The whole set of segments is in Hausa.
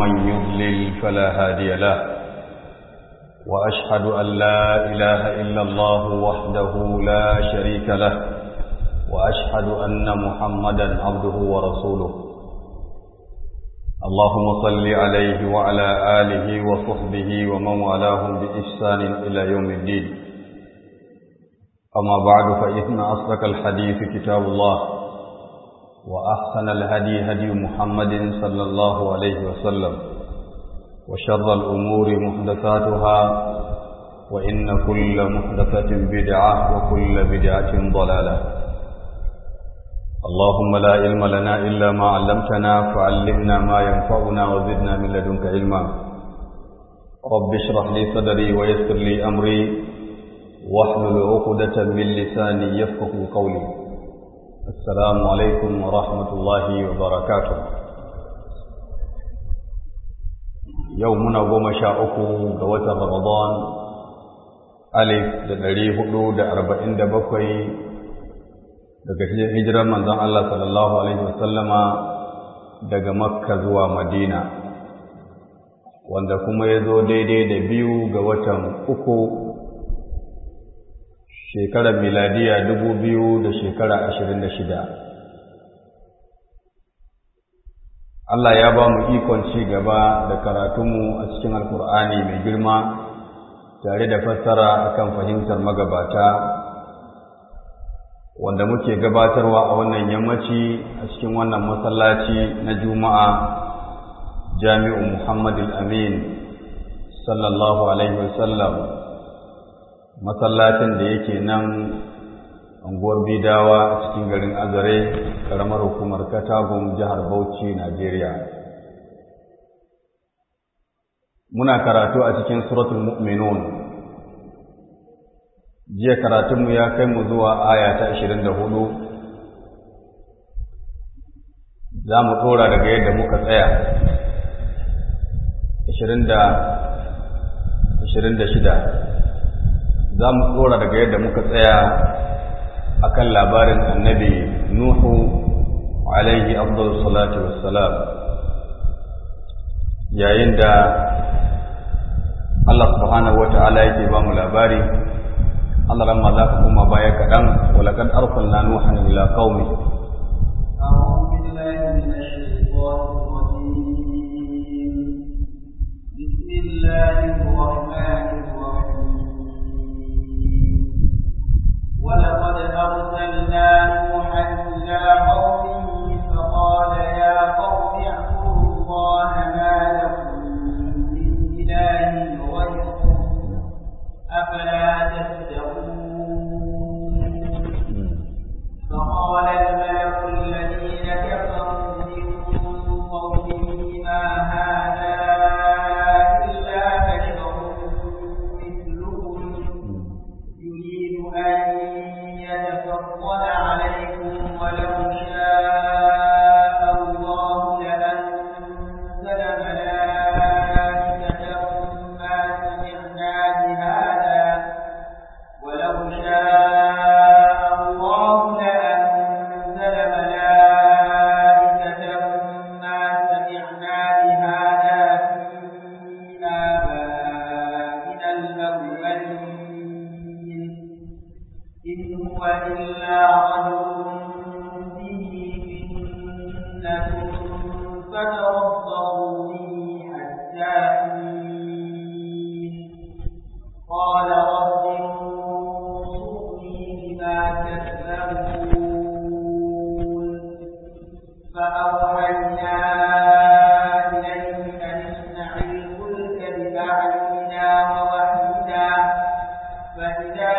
ومن يضلل فلا هادي له وأشهد أن لا إله إلا الله وحده لا شريك له وأشهد أن محمدا عبده ورسوله اللهم صل عليه وعلى آله وصحبه ومن والاهم بإحسان إلى يوم الدين أما بعد فإن أصدق الحديث كتاب الله وأحسن الهدي هدي محمد صلى الله عليه وسلم وشر الأمور محدثاتها وإن كل محدثة بدعة وكل بدعة ضلالة اللهم لا علم لنا إلا ما علمتنا فعلمنا ما ينفعنا وزدنا من لدنك علما رب اشرح لي صدري ويسر لي أمري واحلل عقدة من لساني يفقه قولي السلام عليكم ورحمة الله وبركاته يومنا goma sha uku ga watan Ramadan alif da ɗari hudu da arba'in da bakwai daga hijirar manzon Allah sallallahu alaihi wasallama daga Makka zuwa Madina wanda kuma ya zo daidai da biyu ga watan uku shekarar miladiya dubu biyu da shekara ashirin da shida Allah ya ba mu ikon ci gaba da karatunmu a cikin alkur'ani mai girma tare da fassara akan fahimtar magabata wanda muke gabatarwa a wannan yammaci a cikin wannan masallaci na juma'a jami'u muhammad amin sallallahu alaihi wasallam masallacin da yake nan unguwar bidawa a cikin garin azare karamar hukumar katagun jihar bauchi najeriya muna karatu a cikin suratul mu'minun jiya karatunmu ya kai mu zuwa aya ta ashirin da hudu za mu ɗora daga yadda muka tsaya ashirin da ashirin da shida za mu ɗora daga yadda muka tsaya a kan labarin annabi nuhu alaihi afdal salatu wassalam yayin da Allah subhanahu wa ta'ala yake ba mu labari Allah ran za ka kuma baya kaɗan walakad arsalna nuhan ila qaumi أعوذ بالله من الشيطان الرجيم بسم الله الرحمن الرحيم ولقد أرسلنا نوحا إلى قومه فقال يا قوم اعبدوا الله ما لكم من إله غيره أفلا تتقون فقال الملك الذين كفروا من قومه ما هذا إلا بشر مثلكم يريد أن يتفضل عليكم ولو شاء الله لأنزل ملائكة ما سمعنا بهذا ولو شاء الله لأنزل ملائكة ما سمعنا بهذا في آبائنا الأولين إن هو إلا رجل به جنة فتربصوا به حتى حين قال رب انصرني بما كذبون فأوحينا إليه أن اصنع الفلك بأعيننا ووحينا فإذا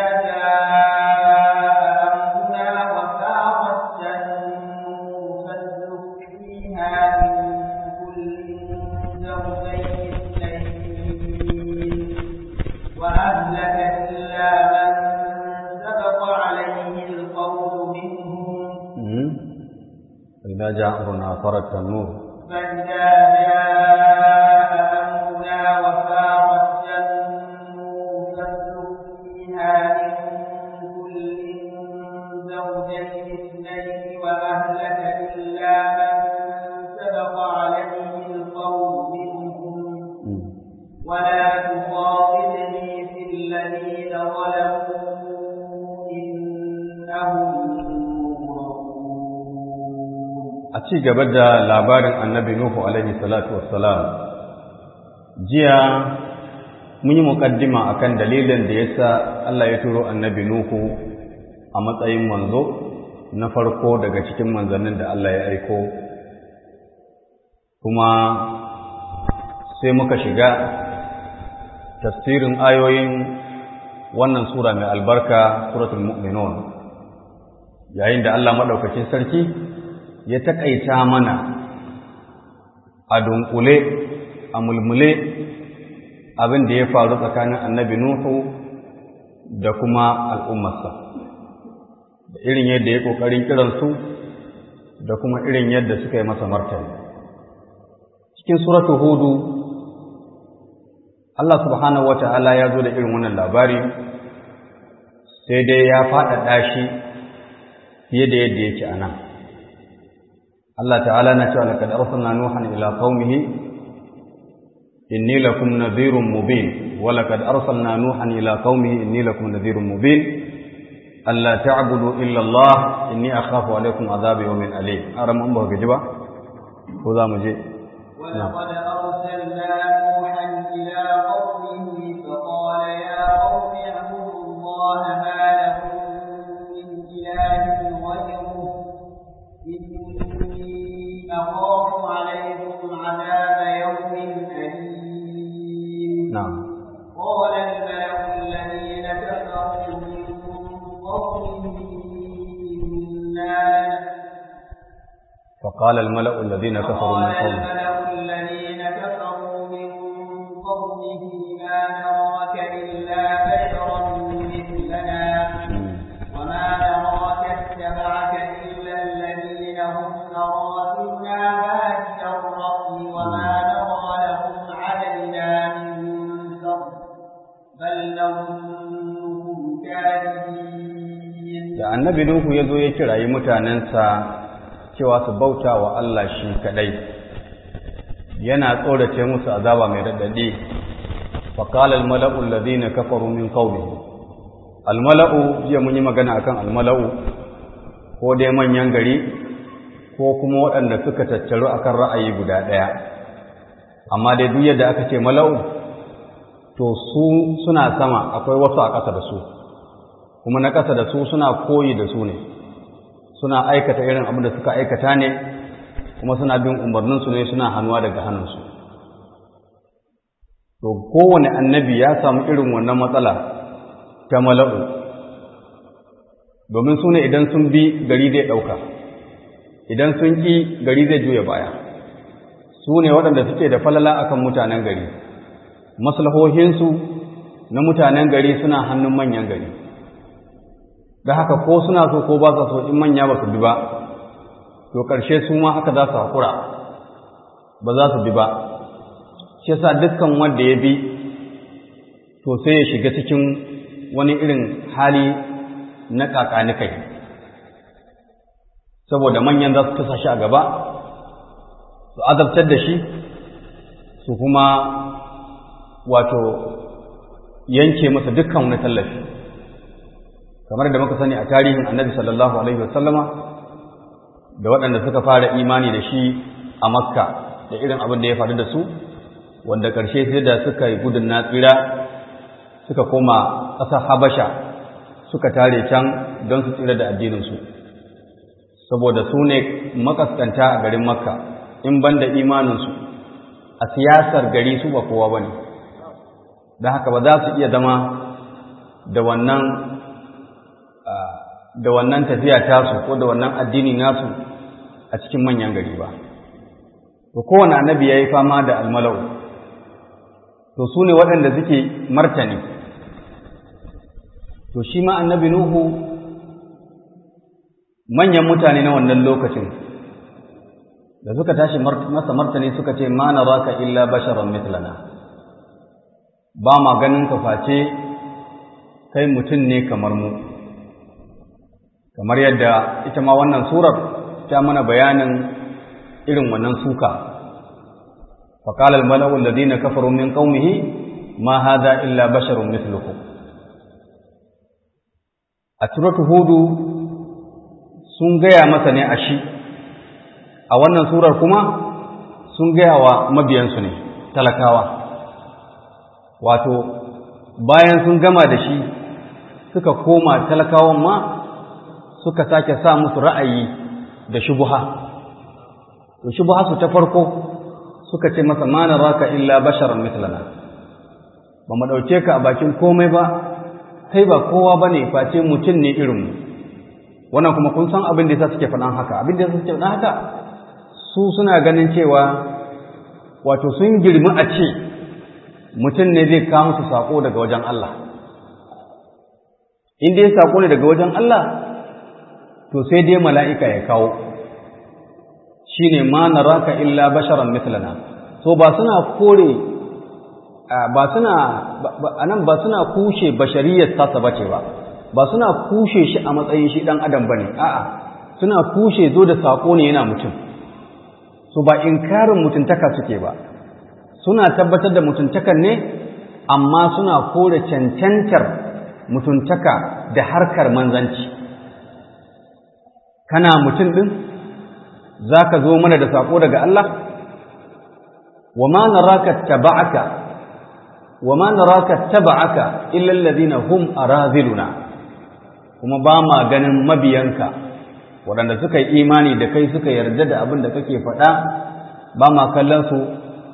جاء أمرنا وفاقت التنور فاسلك فيها من كل زوجين اثنين وأهلك إلا من سبق عليه القول منهم فإذا جاء أمرنا فرت النور فإذا جاء أمرنا وفاقت النور فاسلك فيها من كل زوجين اثنين وأهلك إلا من سبق عليه القول منهم ci gaba da labarin annabi Nuhu alaihi salatu wassalam jiya mun yi muƙaddima akan dalilin da yasa Allah ya turo annabi Nuhu a matsayin manzo na farko daga cikin manzannin da Allah ya aiko kuma sai muka shiga tafsirin ayoyin wannan sura mai albarka suratul mu'minun yayin da Allah madaukakin sarki ya takaita mana a dunkule a mulmule abin da ya faru tsakanin annabi Nuhu da kuma al'ummarsa da irin yadda ya ƙoƙarin kiransu da kuma irin yadda suka yi masa martani cikin suratu hudu Allah subhanahu wata'ala ya zo da irin wannan labari sai dai ya faɗaɗa shi fiye da yadda yake a nan Allah ta'ala na cewa laqad arsalna nuhan ila qaumihi inni lakum nadhirun mubin wa laqad arsalna nuhan ila qaumihi inni lakum nadhirun mubin alla ta'budu illa Allah inni akhafu alaykum adhab yawmin alim aram an ba gaji ba ko za mu je ولقد أرسلنا نوحا إلى قومه فقال يا قوم اعبدوا الله ما لكم من إله غيره إني أخاف عليكم عذاب يوم أليم نعم قال الملأ الذين كفروا من قومه إنا فقال الملأ الذين كفروا من قال قومه الملأ الذين كفروا من قومه ما نراك إلا بشرا مثلنا وما نراك اتبعك إلا الذين هم أراضنا بادي الرأي وما نرى لهم علينا من فضل بل نظنكم كاذبين da annabi Nuhu ya zo ya kirayi mutanensa cewa su bauta wa Allah shi kadai yana tsorace musu azaba mai raɗaɗi faƙalar almala'u alladhina kafaru min qawmihi almala'u jiya mun yi magana akan almala'u ko dai manyan gari ko kuma waɗanda suka tattaru akan ra'ayi guda ɗaya amma dai duk yadda aka ce mala'u to su suna sama akwai wasu a ƙasa da su kuma na ƙasa da su suna koyi da su ne suna aikata irin abin da suka aikata ne kuma suna bin umarninsu ne suna hannuwa daga hannunsu to kowane annabi ya samu irin wannan matsala ta mala'u domin su ne idan sun bi gari zai ɗauka idan sun ƙi gari zai juya baya su ne waɗanda suke da falala akan mutanen gari maslahohinsu na mutanen gari suna hannun manyan gari da haka ko suna so ko ba sa so in manya ba su bi ba to ƙarshe su ma haka za su haƙura ba za su bi ba shi yasa dukkan wanda ya bi to sai ya shiga cikin wani irin hali na kakanikai saboda manyan za su tusa shi a gaba su azabtar da shi su kuma wato yanke masa dukkan wani tallafi kamar da muka sani a tarihin annabi sallallahu alaihi wasallama da waɗanda suka fara imani da shi a makka da irin abin da ya faru da su wanda ƙarshe sai da suka yi gudun na tsira suka koma ƙasar habasha suka tare can don su tsira da addininsu saboda su ne makaskanta a garin makka in ban da imaninsu a siyasar gari su ba kowa ba ne da haka ba za su iya zama da wannan da wannan tafiya tasu ko da wannan addini nasu a cikin manyan gari ba to kowane annabi ya yi fama da almalau to su ne waɗanda suke martani to shi ma annabi nuhu manyan mutane na wannan lokacin da suka tashi masa martani suka ce ma naraka illa basharan mithlana ba ma ganin ka face kai mutum ne kamar mu kamar yadda ita ma wannan surar ta mana bayanin irin wannan suka فقال الملأ الذين كفروا من قومه ما هذا إلا بشر مثلكم a suratu hudu sun gaya masa ne a shi a wannan surar kuma sun gaya wa mabiyansu ne talakawa wato bayan sun gama da shi suka koma talakawan ma suka sake sa musu ra'ayi da shubuha to shubuha su ta farko suka ce masa ma raka illa basharan mislana ba mu dauke ka a bakin komai ba kai ba kowa bane face mutum ne irin mu wannan kuma kun san abin da yasa suke faɗan haka abin da yasa suke faɗan haka su suna ganin cewa wato sun girmi a ce mutum ne zai kawo musu sako daga wajen Allah in dai sako ne daga wajen Allah to sai dai mala'ika ya kawo shi ne ma na raka illa basharan mislana so ba suna kore ba suna anan ba suna kushe bashariyar tasa bace ba ba suna kushe shi a matsayin shi dan adam bane a'a suna kushe zo da sako ne yana mutum so ba inkarin mutuntaka suke ba suna tabbatar da mutuntakan ne amma suna kore cancantar mutuntaka da harkar manzanci kana mutum ɗin za ka zo mana da saƙo daga Allah wa ma naraka taba'aka wa ma naraka taba'aka illa alladhina hum araziluna kuma ba ma ganin mabiyanka waɗanda suka yi imani da kai suka yarda da abin da kake faɗa ba ma kallon su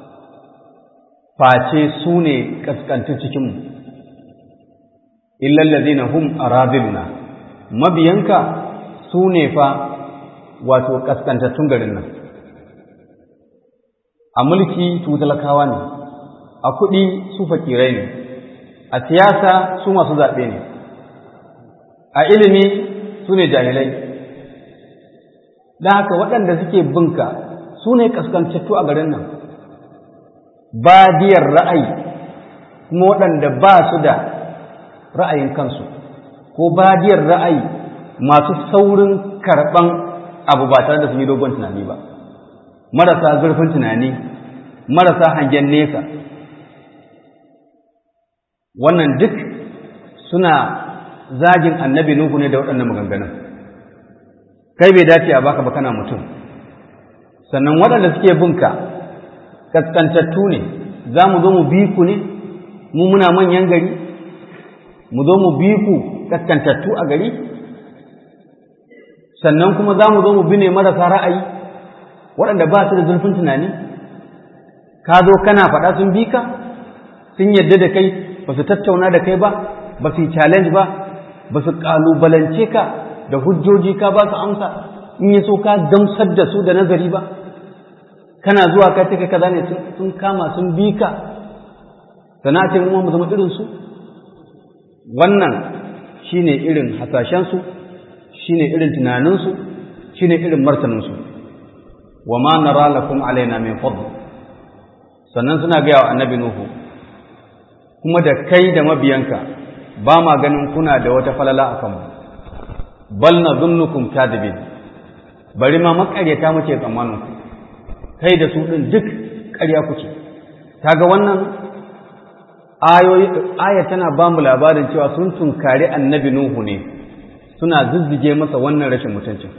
face su ne kaskantu cikinmu illa alladhina hum araziluna mabiyanka su ne fa wato kaskantattun garin nan a mulki su talakawa ne a kuɗi su fakirai ne a siyasa su masu zaɓe ne a ilimi su ne jahilai da haka waɗanda suke binka su ne kaskantattu a garin nan badiyar ra'ayi kuma waɗanda ba su da ra'ayin kansu ko badiyar ra'ayi masu saurin karɓan abu ba tare da sun yi dogon tunani ba marasa zurfin tunani marasa hangen nesa wannan duk suna zagin annabi nuhu ne da waɗannan maganganun kai bai dace a baka ba kana mutum sannan waɗanda suke binka kaskantattu ne za mu zo mu bi ku ne mu muna manyan gari mu zo mu bi ku kaskantattu a gari sannan kuma za mu zo mu bi ne marasa ra'ayi waɗanda ba su da zurfin tunani ka zo kana faɗa sun bi ka sun yadda da kai ba su tattauna da kai ba ba su yi challenge ba ba su ƙalubalance ka da hujjoji ka ba su amsa in yi so ka gamsar da su da nazari ba kana zuwa ka take kaza ne sun kama sun bi ka sana ce mu mu zama irin su wannan shine irin hasashen su shine irin tunanin su shine irin martanin su wa ma nara lakum alaina min fadl sannan suna ga wa annabi nuhu kuma da kai da mabiyanka ba ma ganin kuna da wata falala a kanmu bal nadhunnukum kadibin bari ma makaryata muke tsammanin ku kai da su ɗin duk ƙarya kuke kaga wannan aya tana ba mu labarin cewa sun tunkari annabi nuhu ne suna zuzzige masa wannan rashin mutuncin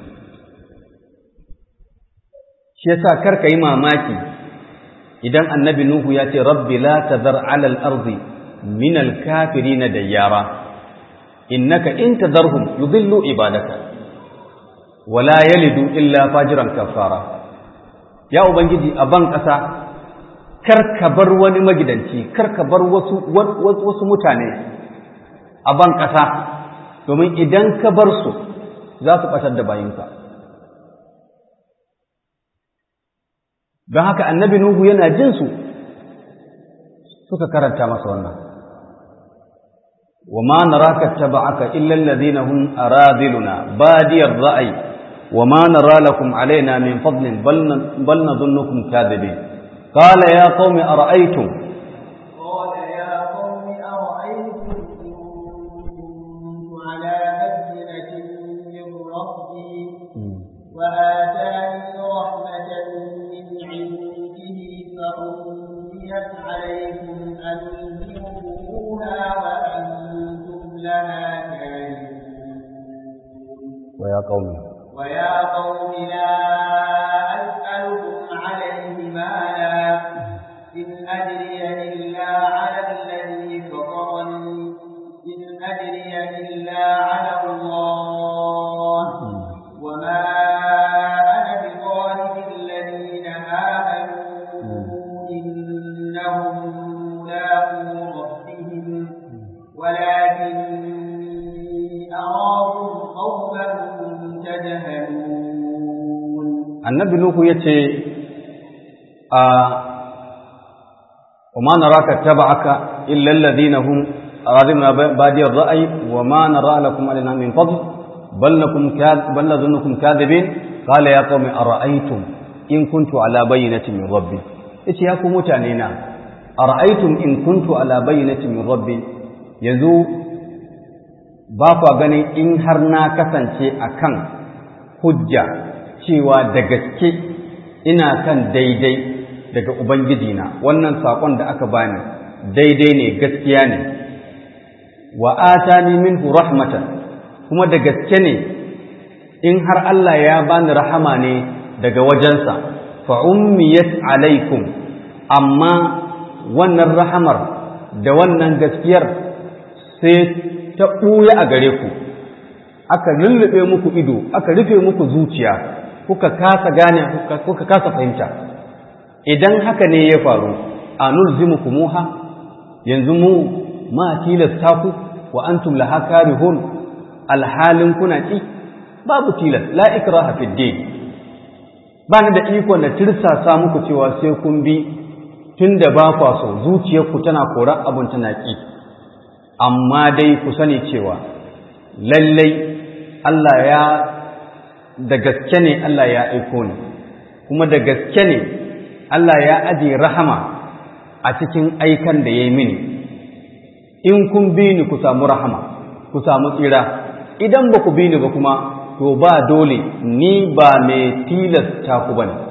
shi yasa kar ka yi mamaki idan annabi nuhu ya ce rabbi la tazar ala al-ardi min al-kafirin dayyara innaka in tazarhum yudillu ibadaka wala yalidu illa fajiran kafara ya Ubangiji a ban ƙasa, kar ka bar wani magidanci, kar ka bar wasu, wasu mutane a ban ƙasa, domin idan ka bar su za su ɓatar da bayinka. Don haka annabi Nuhu yana jin su suka karanta masa wannan. wa ma naraka taba'aka illa alladhina hum aradiluna badiyar ra'ayi وما نرى لكم علينا من فضل بل بل نظنكم كاذبين قال يا قوم أرأيتم قال يا قوم أرأيتم إن كنت على بينة من ربي وآتاني رحمة من عنده فأمنيت عليكم أنزلوها وأنتم لها كارهون ويا قوم ويا قوم لا إن أجري إلا على الذي فطرني إن أجري إلا على الله وما أنا بطارد الذين آمنوا إنهم ملاقو ربهم ولكني أراكم قوما تجهلون annabi nuhu ya ce a وما نراك اتبعك إلا الذين هم أراضنا بادي الرأي وما نرى لكم علينا من فضل بل لكم كاذ بل نظنكم كاذبين قال يا قوم أرأيتم إن كنت على بينة من ربي إيش يا قوم متعنينا أرأيتم إن كنت على بينة من ربي يزو باقوا غني إن هرنا كسنشي أكن حجة cewa da gaske ina kan daidai daga Ubangijina wannan saƙon da aka bani daidai ne gaskiya ne wa atani minhu rahmatan kuma da gaske ne in har Allah ya bani rahama ne daga wajensa fa ummiyat alaikum amma wannan rahamar da wannan gaskiyar sai ta ɓuya a gare ku aka lullube muku ido aka rufe muku zuciya kuka kasa gane kuka kasa fahimta idan haka ne ya faru a nulzimukumuha yanzu mu ma tilasta ku wa antum laha karihun alhalin kuna ki babu tilas la ikraha fid din ba ni da iko na tirsasa muku cewa sai kun bi tunda ba kwa so zuciyarku tana koran abun tana ki amma dai ku sani cewa lallai Allah ya da gaske ne Allah ya aiko ni kuma da gaske ne Allah ya aje rahama a cikin aikan da ya yi mini in kun bi ni ku samu rahama ku samu tsira idan ba ku bi ni ba kuma to ba dole ni ba mai tilasta ku bane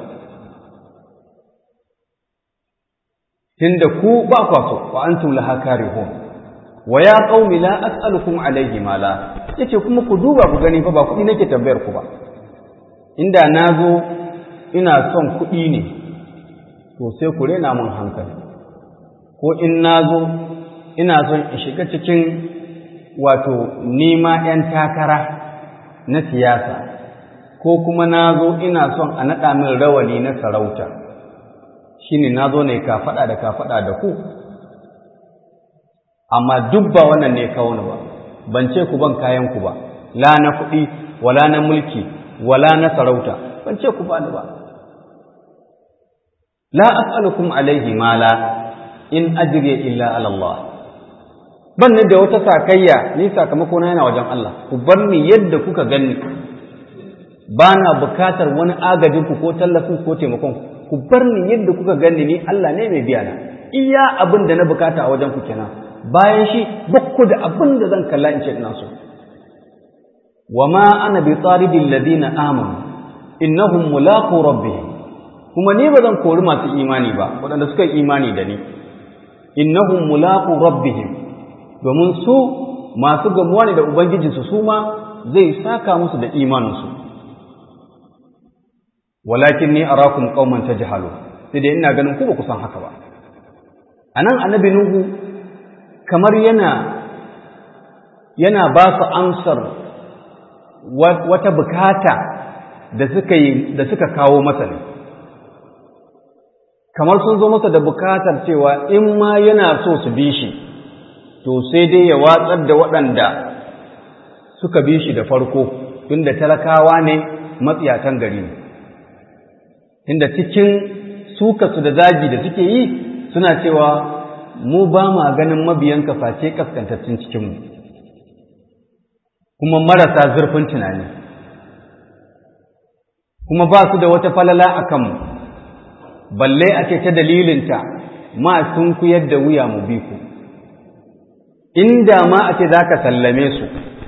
tunda ku ba kwa so wa antum laha karihun wa ya qaumi la as'alukum alayhi mala yace kuma ku duba ku gani fa ba kuɗi nake tambayar ku ba inda na zo ina son kuɗi ne to sai ku rena mun hankali ko in na zo ina son in shiga cikin wato nima ‘yan takara na siyasa ko kuma na zo ina son a naɗa min rawani na sarauta shi ne na zo ne kafaɗa da kafaɗa da ku amma duk ba wannan ne kawo ba ban ce ku ban kayan ku ba la na kuɗi wala na mulki wala na sarauta ban ce ku bani ba la as'alukum alaihi mala in ajriya illa ala Allah ban da wata sakayya ni sakamako na yana wajen Allah ku bar ni yadda kuka ganni ba na bukatar wani agajin ku ko tallafin ko taimakon ku bar ni yadda kuka ganni ni Allah ne mai biya na iya abin da na bukata a wajen ku kenan bayan shi bakku da abin da zan kalla in ce ina so wa ma ana bi tsaridin ladina amanu innahum mulaqu rabbihim kuma ni ba zan kori masu imani ba waɗanda suka yi imani da ni innahum mulaqu rabbihim domin su masu gamuwa ne da ubangijinsu su ma zai saka musu da imaninsu walakin ni arakum qauman tajhalu sai dai ina ganin ku ba ku san haka ba anan annabi nuhu kamar yana yana ba su amsar wata bukata da suka yi da suka kawo masa ne kamar sun zo masa da bukatar cewa in ma yana so su bi shi to sai dai ya watsar da waɗanda suka bi shi da farko tunda talakawa ne matsiyatan gari ne inda cikin sukasu da zagi da suke yi suna cewa mu ba ma ganin mabiyanka face kaskantattun cikinmu kuma marasa zurfin tunani kuma ba su da wata falala a kanmu balle a ce ta dalilinta ma sun kuyar da wuya mu bi ku inda ma a ce za ka sallame su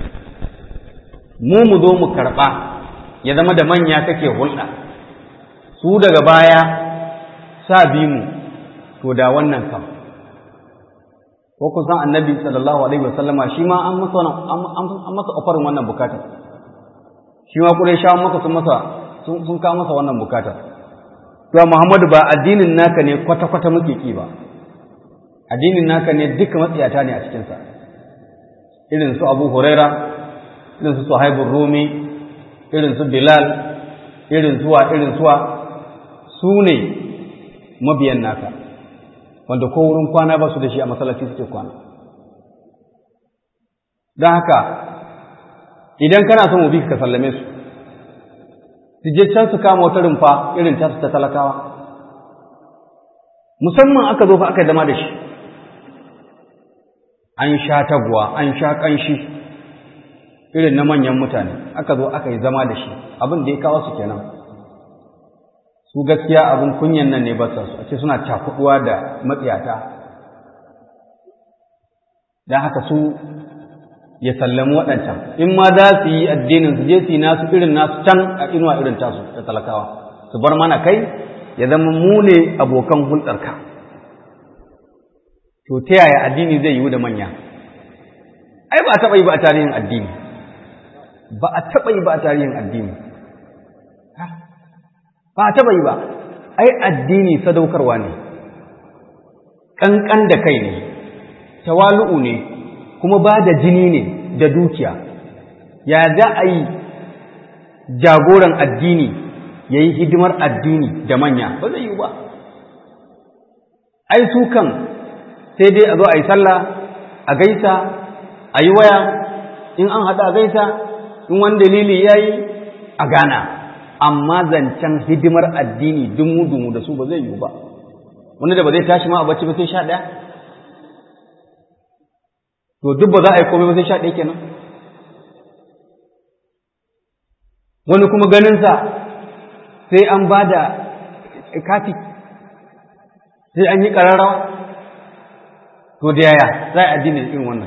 mu mu zo mu karɓa ya zama da manya kake hulɗa su daga baya sa bi mu to da wannan kam ko kusan annabi sallallahu alaihi wasallama shi ma an masa an masa ofarin wannan bukatar shi ma kure sha maka sun masa sun kawo masa wannan bukatar cewa Muhammadu ba addinin naka ne kwata-kwata muke ki ba addinin naka ne duka matsiyata ne a cikinsa irin su Abu Huraira irin su Suhaibur Rumi irin su Bilal irin suwa irin suwa su ne mabiyan naka wanda ko wurin kwana ba su da shi a masallaci suke kwana don haka idan kana son ubi ka sallame su su je can su kama wata rumfa irin tasu ta talakawa musamman aka zo fa aka zama da shi an sha taguwa an sha ƙanshi irin na manyan mutane aka zo aka yi zama da shi abin da ya kawo su kenan su gaskiya abin kunyan nan ne ba su a ce suna cakuduwa da matsiyata don haka su ya sallami waɗancan in ma za su yi addinin su je su yi nasu irin nasu can a inuwa irin tasu da talakawa su bar mana kai ya zama mu ne abokan hulɗarka to ta yaya addini zai yiwu da manya ai ba a taɓa yi ba a tarihin addini ba a taɓa yi ba a tarihin addini ba a taɓa yi ba ai addini sadaukarwa ne ƙanƙan da kai ne tawalu'u ne kuma ba da jini ne da dukiya ya za a yi jagoran addini ya yi hidimar addini da manya ba zai yi ba ai su kan sai dai a zo a yi sallah a gaisa a yi waya in an haɗa a gaisa in wani dalili ya yi a gana amma zancen hidimar addini dumu-dumu da su ba zai yi ba wani da ba zai tashi ma a bacci ba sai sha ɗaya to duk ba za a yi komai ba sai sha ɗaya kenan wani kuma ganinsa sai an ba da kati sai an yi ƙararrawa to da yaya za a addini irin wannan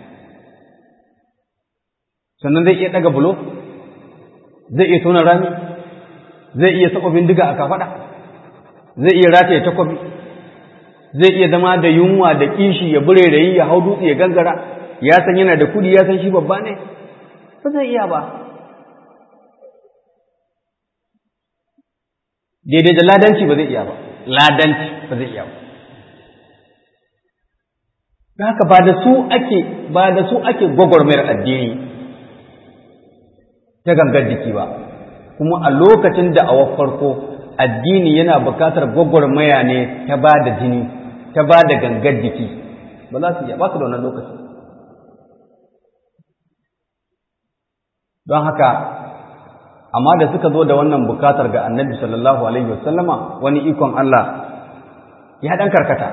sannan zai iya ɗaga bulo zai iya tona rami zai iya saka bindiga a kafaɗa zai iya rataye takwabi zai iya zama da yunwa da kishi ya bure da yi ya hau dutse ya gangara ya san yana da kudi ya san shi babba ne ba zai iya ba daidai da ladanci ba zai iya ba ladanci ba zai iya ba da haka ba da su ake ba da su ake gwagwarmayar addini ta gangar jiki ba kuma a lokacin da a farko addini yana bukatar gwagwarmaya ne ta ba da jini ta ba da gangar jiki ba za su iya ba su da wannan lokaci don haka amma da suka zo da wannan bukatar ga annabi sallallahu alaihi wasallama wani ikon Allah ya dan karkata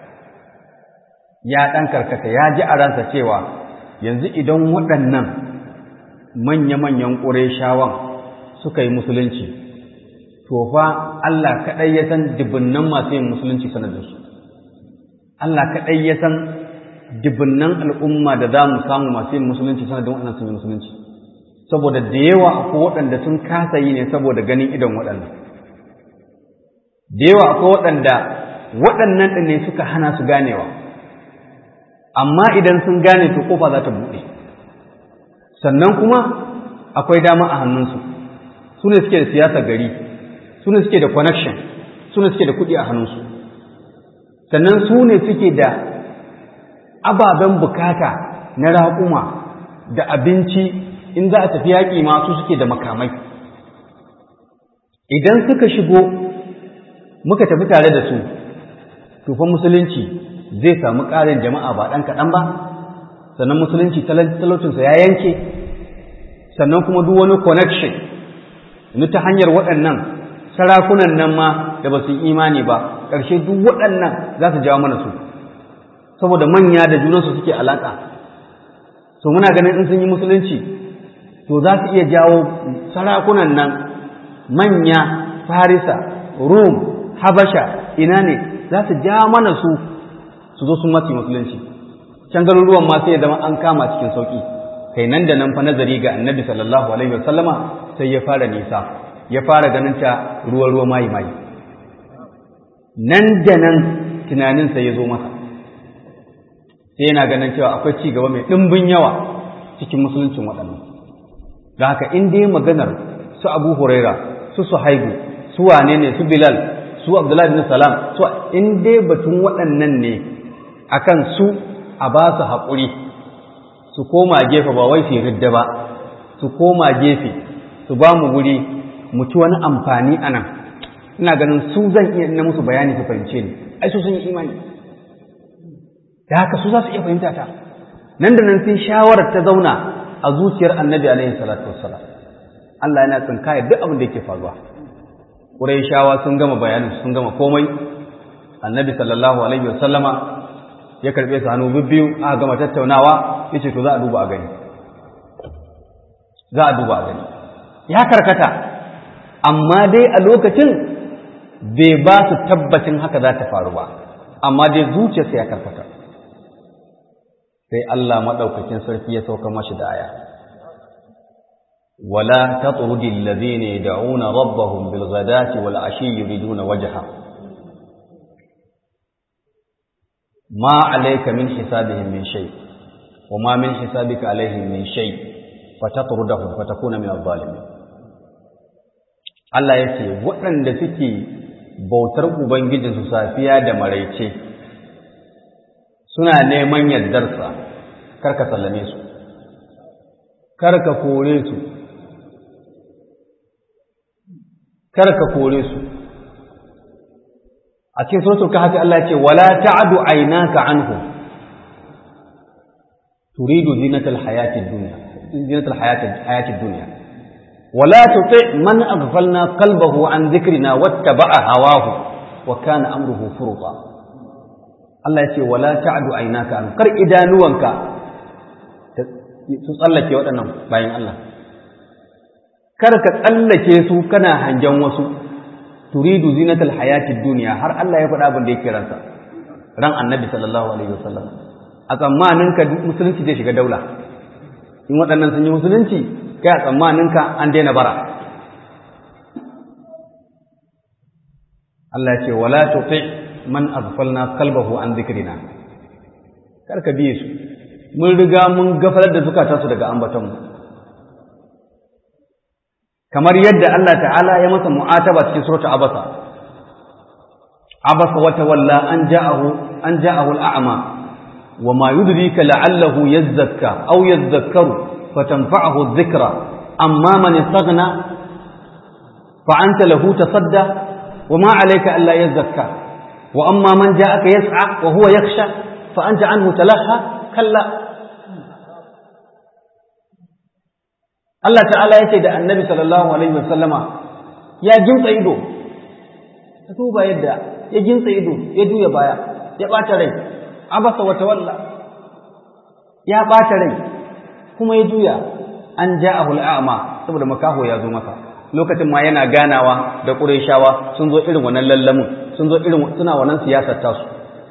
ya dan karkata ya ji a ransa cewa yanzu idan waɗannan manya-manyan ƙureshawan suka yi musulunci to fa Allah kaɗai ya san dubunnan masu yin musulunci sanadinsu Allah kaɗai ya san dubunnan al'umma da za mu samu masu yin musulunci sanadin waɗannan sun yi musulunci saboda da yawa akwai waɗanda sun kasa yi ne saboda ganin idon waɗannan da yawa akwai waɗanda waɗannan ɗin ne suka hana su ganewa amma idan sun gane to kofa za ta buɗe sannan kuma akwai dama a hannunsu su ne suke da siyasa gari su ne suke da connection su ne suke da kuɗi a hannunsu sannan su ne suke da ababen bukata na raƙuma da abinci in za a tafi yaƙi ma su suke da makamai idan suka shigo muka tafi tare da su tufa musulunci zai samu ƙarin jama'a ba ɗan kaɗan ba sannan musulunci talaucinsa ya yanke sannan kuma duk wani connection ta hanyar waɗannan sarakunan nan ma da ba su yi imani ba ƙarshe duk waɗannan za su jawo mana su saboda manya da junansu suke alaƙa so muna ganin in sun yi musulunci to za su iya jawo sarakunan nan manya farisa rum habasha ina ne za su ja mana su su zo sun masu musulunci can garuruwan ma sai ya zama an kama cikin sauƙi kai nan da nan fa nazari ga annabi sallallahu alaihi wasallama sai ya fara nisa ya fara ganin ta ruwa ruwa mayi mayi nan da nan tunaninsa ya zo masa sai yana ganin cewa akwai ci gaba mai ɗimbin yawa cikin musuluncin waɗannan da haka in dai maganar su abu huraira su suhaibu su wane ne su bilal su abdullahi bin salam to in dai batun waɗannan ne akan su a ba su haƙuri su koma gefe ba wai su ridda ba su koma gefe su ba mu wuri mu ci wani amfani a nan ina ganin su zan iya na musu bayani su fahimce ni ai su sun yi imani da haka su za su iya fahimta ta nan da nan sai shawarar ta zauna a zuciyar annabi alaihi salatu wassalam Allah yana tsinkaya duk abin da yake faruwa Qurayshawa sun gama bayanin sun gama komai annabi sallallahu alaihi wasallama ya karbe su hannu bibbiyu aka gama tattaunawa yace to za a duba a gani za a duba a gani ya karkata amma dai a lokacin bai ba su tabbacin haka za ta faru ba amma dai zuciyarsa ya karkata sai Allah maɗaukakin sarki ya sauka mashi da aya wala tatrudi alladhina yad'una rabbahum bil ghadati wal ashi yuriduna wajha ma alayka min hisabihim min shay wa ma min hisabika alaihim min shay fatatrudahum fatakuna min adh-dhalimin Allah yace waɗanda suke bautar ubangijinsu safiya da maraice suna neman yardarsa karka sallame su karka kore su karka kore su a cikin suratul kahfi Allah ce wala ta'du aynaka anhu turidu zinatal hayatid dunya zinatal hayatid hayatid dunya wala tuti man aghfalna qalbahu an dhikrina wattaba'a hawahu wa kana amruhu furuta Allah ya ce wala ta'du aynaka an kar idanuwanka su tsallake waɗannan bayan Allah kar ka tsallake su kana hangen wasu turidu zinatal hayatid duniya har Allah ya faɗa abin da yake ransa ran annabi sallallahu alaihi wasallam a tsammanin ka musulunci zai shiga daula in waɗannan sun yi musulunci kai a tsammanin ka an daina bara Allah ya ce wala tuti man aghfalna qalbahu an dhikrina kar ka biye su mun riga mun gafarar da zukatansu daga ambaton mu kamar yadda Allah ta'ala ya masa mu'ataba cikin suratul abasa abasa wa tawalla an ja'ahu an ja'ahu al'ama wa ma yudrika la'allahu yazzakka aw yadhakkaru fatanfa'ahu adh-dhikra amma man istaghna fa anta lahu tasadda wa ma 'alayka alla yazzakka wa amma man ja'aka yas'a wa huwa yakhsha fa anta anhu talaha kalla Allah ta'ala ya ce da annabi sallallahu alaihi wasallama ya gintsa ido ka duba yadda ya gintsa ido ya juya baya ya ɓata rai abasa wata walla ya ɓata rai kuma ya juya an ja'ahu al'ama saboda makaho ya zo masa lokacin ma yana ganawa da Qurayshawa sun zo irin wannan lallamun sun zo irin suna wannan siyasar tasu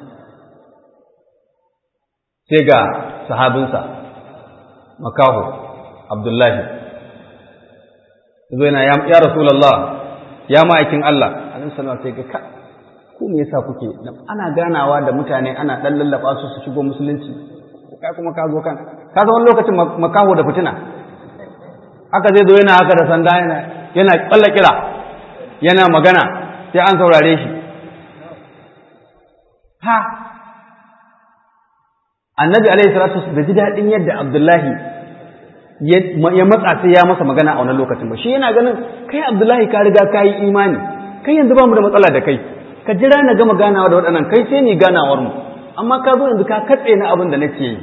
sai ga sahabinsa makaho Abdullahi zo yana ya Rasulullah ya ma'aikin Allah alaihi sallallahu sai ga ka ku me yasa kuke ana ganawa da mutane ana dan lallaba su su shigo musulunci kai kuma ka zo kan ka zo wani lokacin makaho da fitina haka zai zo yana haka da sanda yana yana kalla kira yana magana sai an saurare shi ha annabi alaihi salatu bai ji daɗin yadda abdullahi ya matsa sai ya masa magana a wannan lokacin ba shi yana ganin kai abdullahi ka riga ka yi imani kai yanzu ba mu da matsala da kai ka jira na gama ganawa da waɗannan kai sai ni ganawar mu amma ka zo yanzu ka katse na abin da nake yi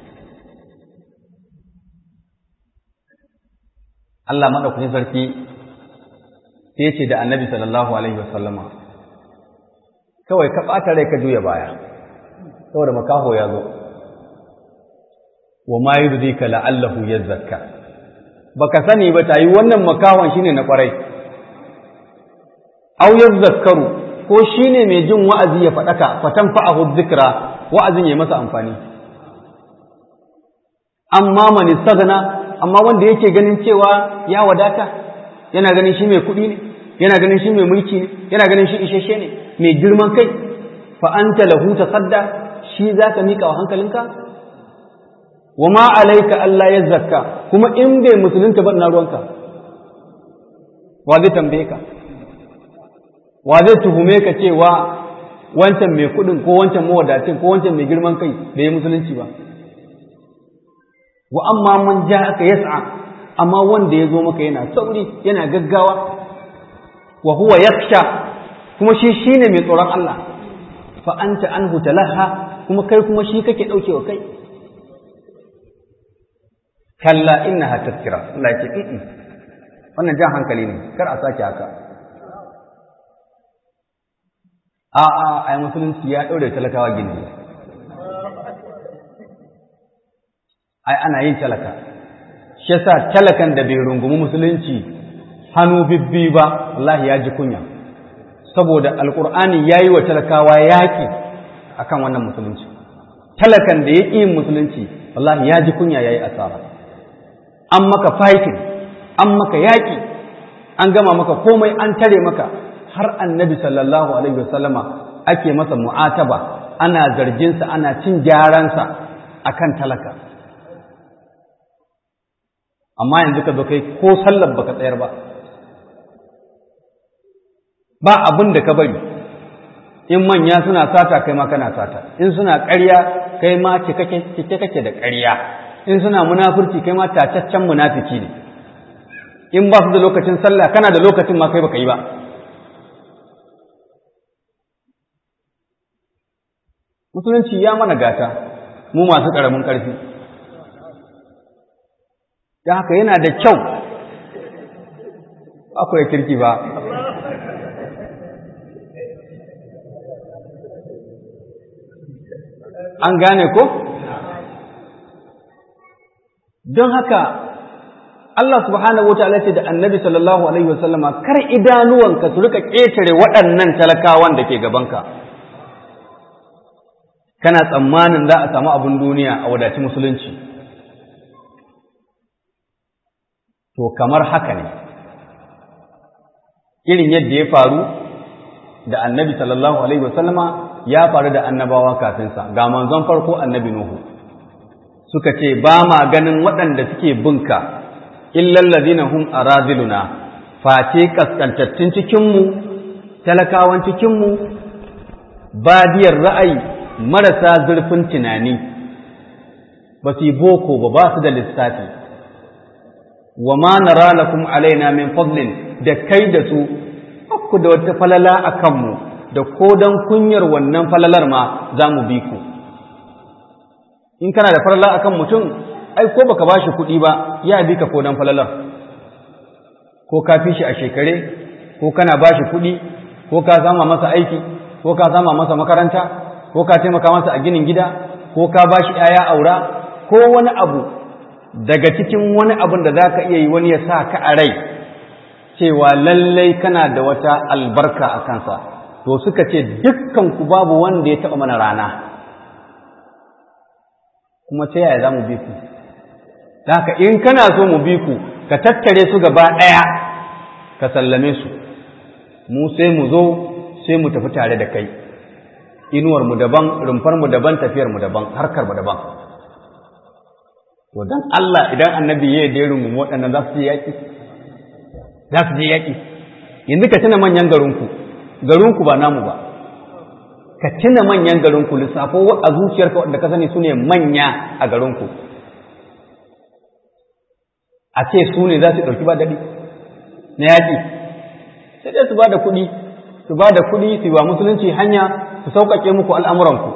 Allah madaukakin sarki sai ya ce da annabi sallallahu alaihi wasallama kawai ka ɓata rai ka juya baya saboda makaho ya zo wa ma yudrika la'allahu yazakka baka sani ba tayi wannan makahon shine na kwarai aw yazakkaru ko shine mai jin wa'azi ya fadaka fatan fa'ahu dhikra wa'azin ya masa amfani amma man istaghna amma wanda yake ganin cewa ya wadata yana ganin shi mai kuɗi ne yana ganin shi mai mulki ne yana ganin shi isheshe ne mai girman kai fa anta lahu tasadda shi zaka mika wa hankalinka wa ma alaika Allah ya zakka kuma in bai musulunta ba na ruwanka wa zai tambaye ka wa zai tuhume ka cewa wancan mai kuɗin ko wancan mawadacin ko wancan mai girman kai da ya musulunci ba wa amma man ja aka yas'a amma wanda ya zo maka yana sauri yana gaggawa wa huwa yakhsha kuma shi shine mai tsoron Allah fa anta anhu talaha kuma kai kuma shi kake daukewa kai kalla innaha tazkira Allah ya ce wannan jan hankali ne kar a sake haka a a ai musulunci ya daure talakawa gindi ai ana yin talaka shi yasa talakan da bai rungumi musulunci hannu bibbi ba wallahi ya ji kunya saboda alkur'ani ya yi wa talakawa yaƙi akan wannan musulunci talakan da ya ƙi yin musulunci wallahi ya ji kunya ya yi asara an maka fighting an maka yaƙi an gama maka komai an tare maka har annabi sallallahu alaihi wasallama ake masa mu'ataba ana zarginsa ana cin gyaransa akan talaka amma yanzu ka zo kai ko sallar baka tsayar ba ba abin da ka bari in manya suna sata kai ma kana sata in suna ƙarya kai ma cike kake da ƙarya in suna munafurci kai ma tacaccen munafiki ne in ba su da lokacin sallah kana da lokacin ma kai baka yi ba musulunci ya mana gata mu masu ƙaramin ƙarfi da haka yana da kyau akwai kirki ba an gane ko don haka Allah subhanahu wataala ce da annabi sallallahu alaihi wasallama kar idanuwanka su rika ƙetare waɗannan talakawan da ke gabanka kana tsammanin za a samu abin duniya a wadaci musulunci to kamar haka ne irin yadda ya faru da annabi sallallahu alaihi wasallama ya faru da annabawa kafinsa ga manzon farko annabi nuhu suka ce ba ma ganin waɗanda suke binka illal ladina hum aradiluna face kaskantattun cikinmu talakawan cikinmu badiyar ra'ayi marasa zurfin tunani ba su yi boko ba ba su da lissafi wa ma nara lakum alaina min fadlin da kai da su ku da wata falala a kanmu da ko don kunyar wannan falalar ma za mu bi ku in kana da falala akan mutum ai ko baka bashi kuɗi ba ya bi ka ko don falalar ko ka fi shi a shekare ko kana bashi kuɗi ko ka sama masa aiki ko ka sama masa makaranta ko ka taimaka masa a ginin gida ko ka bashi ‘ya'ya aura ko wani abu daga cikin wani abun da za ka iya yi wani ya sa ka a rai cewa lallai kana da wata albarka a kansa to suka ce dukkan ku babu wanda ya taɓa mana rana kuma ta yaya za mu bi ku haka in kana so mu bi ku ka tattare su gaba ɗaya ka sallame su mu sai mu zo sai mu tafi tare da kai inuwar mu daban rumfar mu daban tafiyar mu daban harkar mu daban to dan Allah idan annabi ya yi rungu waɗannan za su yi yaƙi za su je yaƙi yanzu ka tuna manyan garinku garinku ba namu ba ka tuna manyan garinku lissafo a zuciyarka wadda ka sani su ne manya a garinku a ce su ne za su ɗauki ba daɗi na yaƙi sai dai su ba da kuɗi su ba da kuɗi su ba musulunci hanya su sauƙaƙe muku al'amuranku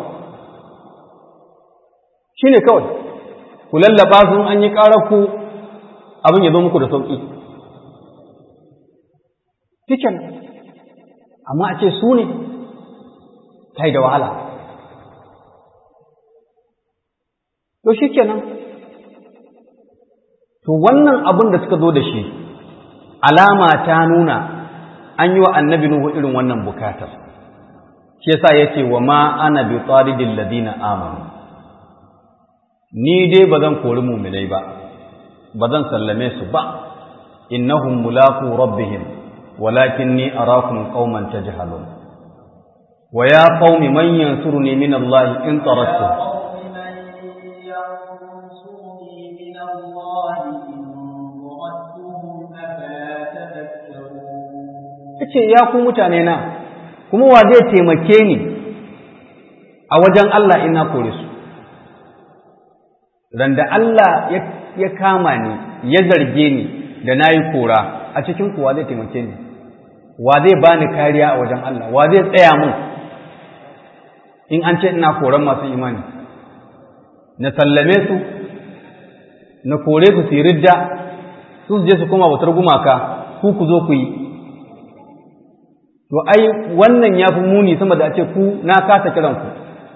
shi ne kawai ku lallaba sun an yi ƙararku abin ya zo muku da sauƙi cikin amma a ce su ne ta da wahala to shi kenan to wannan abin da suka zo da shi alama ta nuna an yi wa annabi Nuhu irin wannan bukatar shi yasa yace wa ma ana bi taridil ladina amanu ni dai ba zan kori mu'minai ba ba zan sallame su ba innahum mulaqu rabbihim walakinni arakum qauman tajhalun wa ya qaumi man yansuruni min Allah in taraktu yace ya ku mutane na kuma wa zai taimake ni a wajen Allah in na kore su randa Allah ya kama ni ya zarge ni da na yi kora a cikin kuwa zai taimake ni wa zai bani kariya a wajen Allah wa zai tsaya mun in an ce ina koran masu imani na sallame su na kore su su ridda su su je su koma bautar gumaka ku ku zo ku yi to ai wannan ya fi muni sama da a ce ku na kasa kiran ku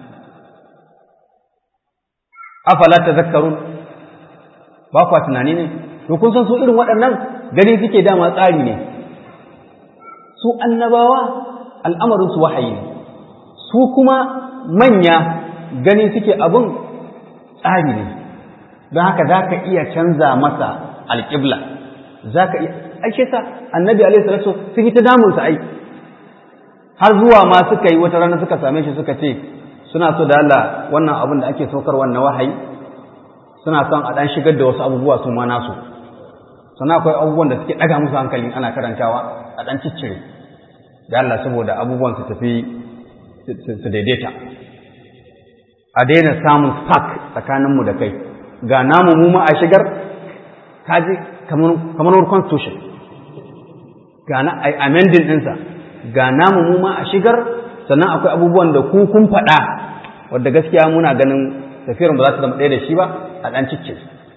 afala tazakkarun ba kwa tunani ne to kun san su irin waɗannan gani suke dama tsari ne su annabawa al'amarin su wahayi ne su kuma manya gani suke abin tsari ne don haka za ka iya canza masa alƙibla za ka iya aishe sa annabi alaihi salatu sun yi ta damunsa ai har zuwa ma suka yi wata rana suka same shi suka ce suna so da Allah wannan abin da ake saukar wannan wahayi suna son a ɗan shigar da wasu abubuwa su ma nasu sannan akwai abubuwan da suke ɗaga musu hankali ana karantawa a ɗan ciccire da Allah saboda abubuwan su tafi su daidaita a daina samun spark tsakaninmu da kai ga namu mu ma a shigar kaji kamar constitution ga na amending ɗinsa ga namu mu ma a shigar sannan akwai abubuwan da ku kun faɗa wadda gaskiya muna ganin tafiyar ba za ta zama ɗaya da shi ba a ɗan cicce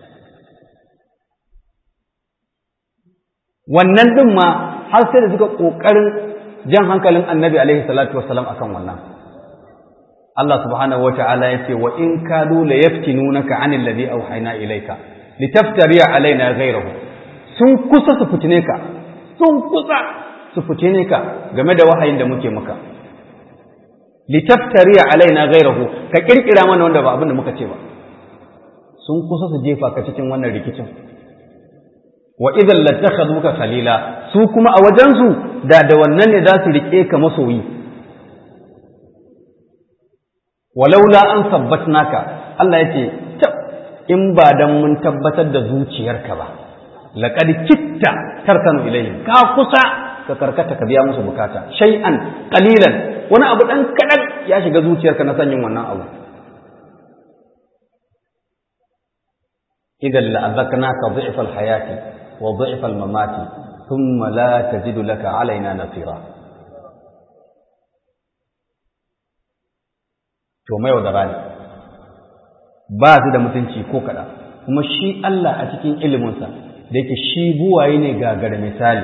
wannan ɗin ma har sai da suka ƙoƙarin jan hankalin annabi alaihi salatu wassalam akan wannan Allah subhanahu wa ta'ala ya ce wa in kadu la yaftinunaka anil ladhi awhayna ilayka litaftariya alaina ghayrahu sun kusa su fitine ka sun kusa su fitine ka game da wahayin da muke maka litaftariya alaina ghayrahu ka kirkira mana wanda ba abin da muka ce ba sun kusa su jefa ka cikin wannan rikicin wa idan lattakhaduka khalila su kuma a wajensu da da wannan ne za su rike ka masoyi walaula an sabbatnaka Allah yace tab in ba dan mun tabbatar da zuciyarka ba laqad kitta tarkanu ilayhim ka kusa ka karkata ka biya musu bukata shay'an qalilan wani abu dan kadan ya shiga zuciyarka na sanyin wannan abu idan la'azaknaka dhi'fa al-hayati wa dhi'fa al-mamati thumma la tajidu laka alaina nasira to mai da rani ba su da mutunci ko kada kuma shi Allah a cikin iliminsa da yake shi buwaye ne gagar misali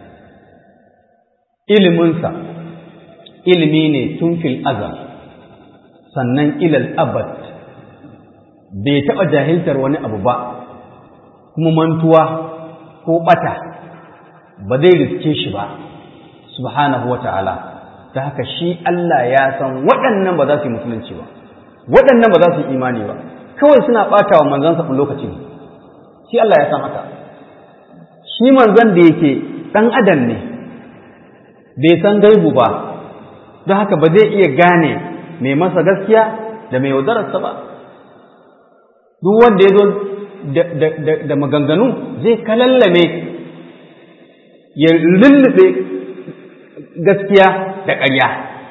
iliminsa ilimi ne tun fil azal sannan ilal abad bai taɓa jahiltar wani abu ba kuma mantuwa ko ɓata ba zai riske shi ba subhanahu wa ta'ala ta haka shi Allah ya san waɗannan ba za su yi musulunci ba waɗannan ba za su yi imani ba kawai suna ɓata wa manzansa ɗin lokaci ne shi Allah ya san haka shi manzan da yake ɗan adam ne bai san gaibu ba don haka ba zai iya gane mai masa gaskiya da mai yaudararsa ba duk wanda ya zo da maganganu zai kalallame ya lullube gaskiya da ƙarya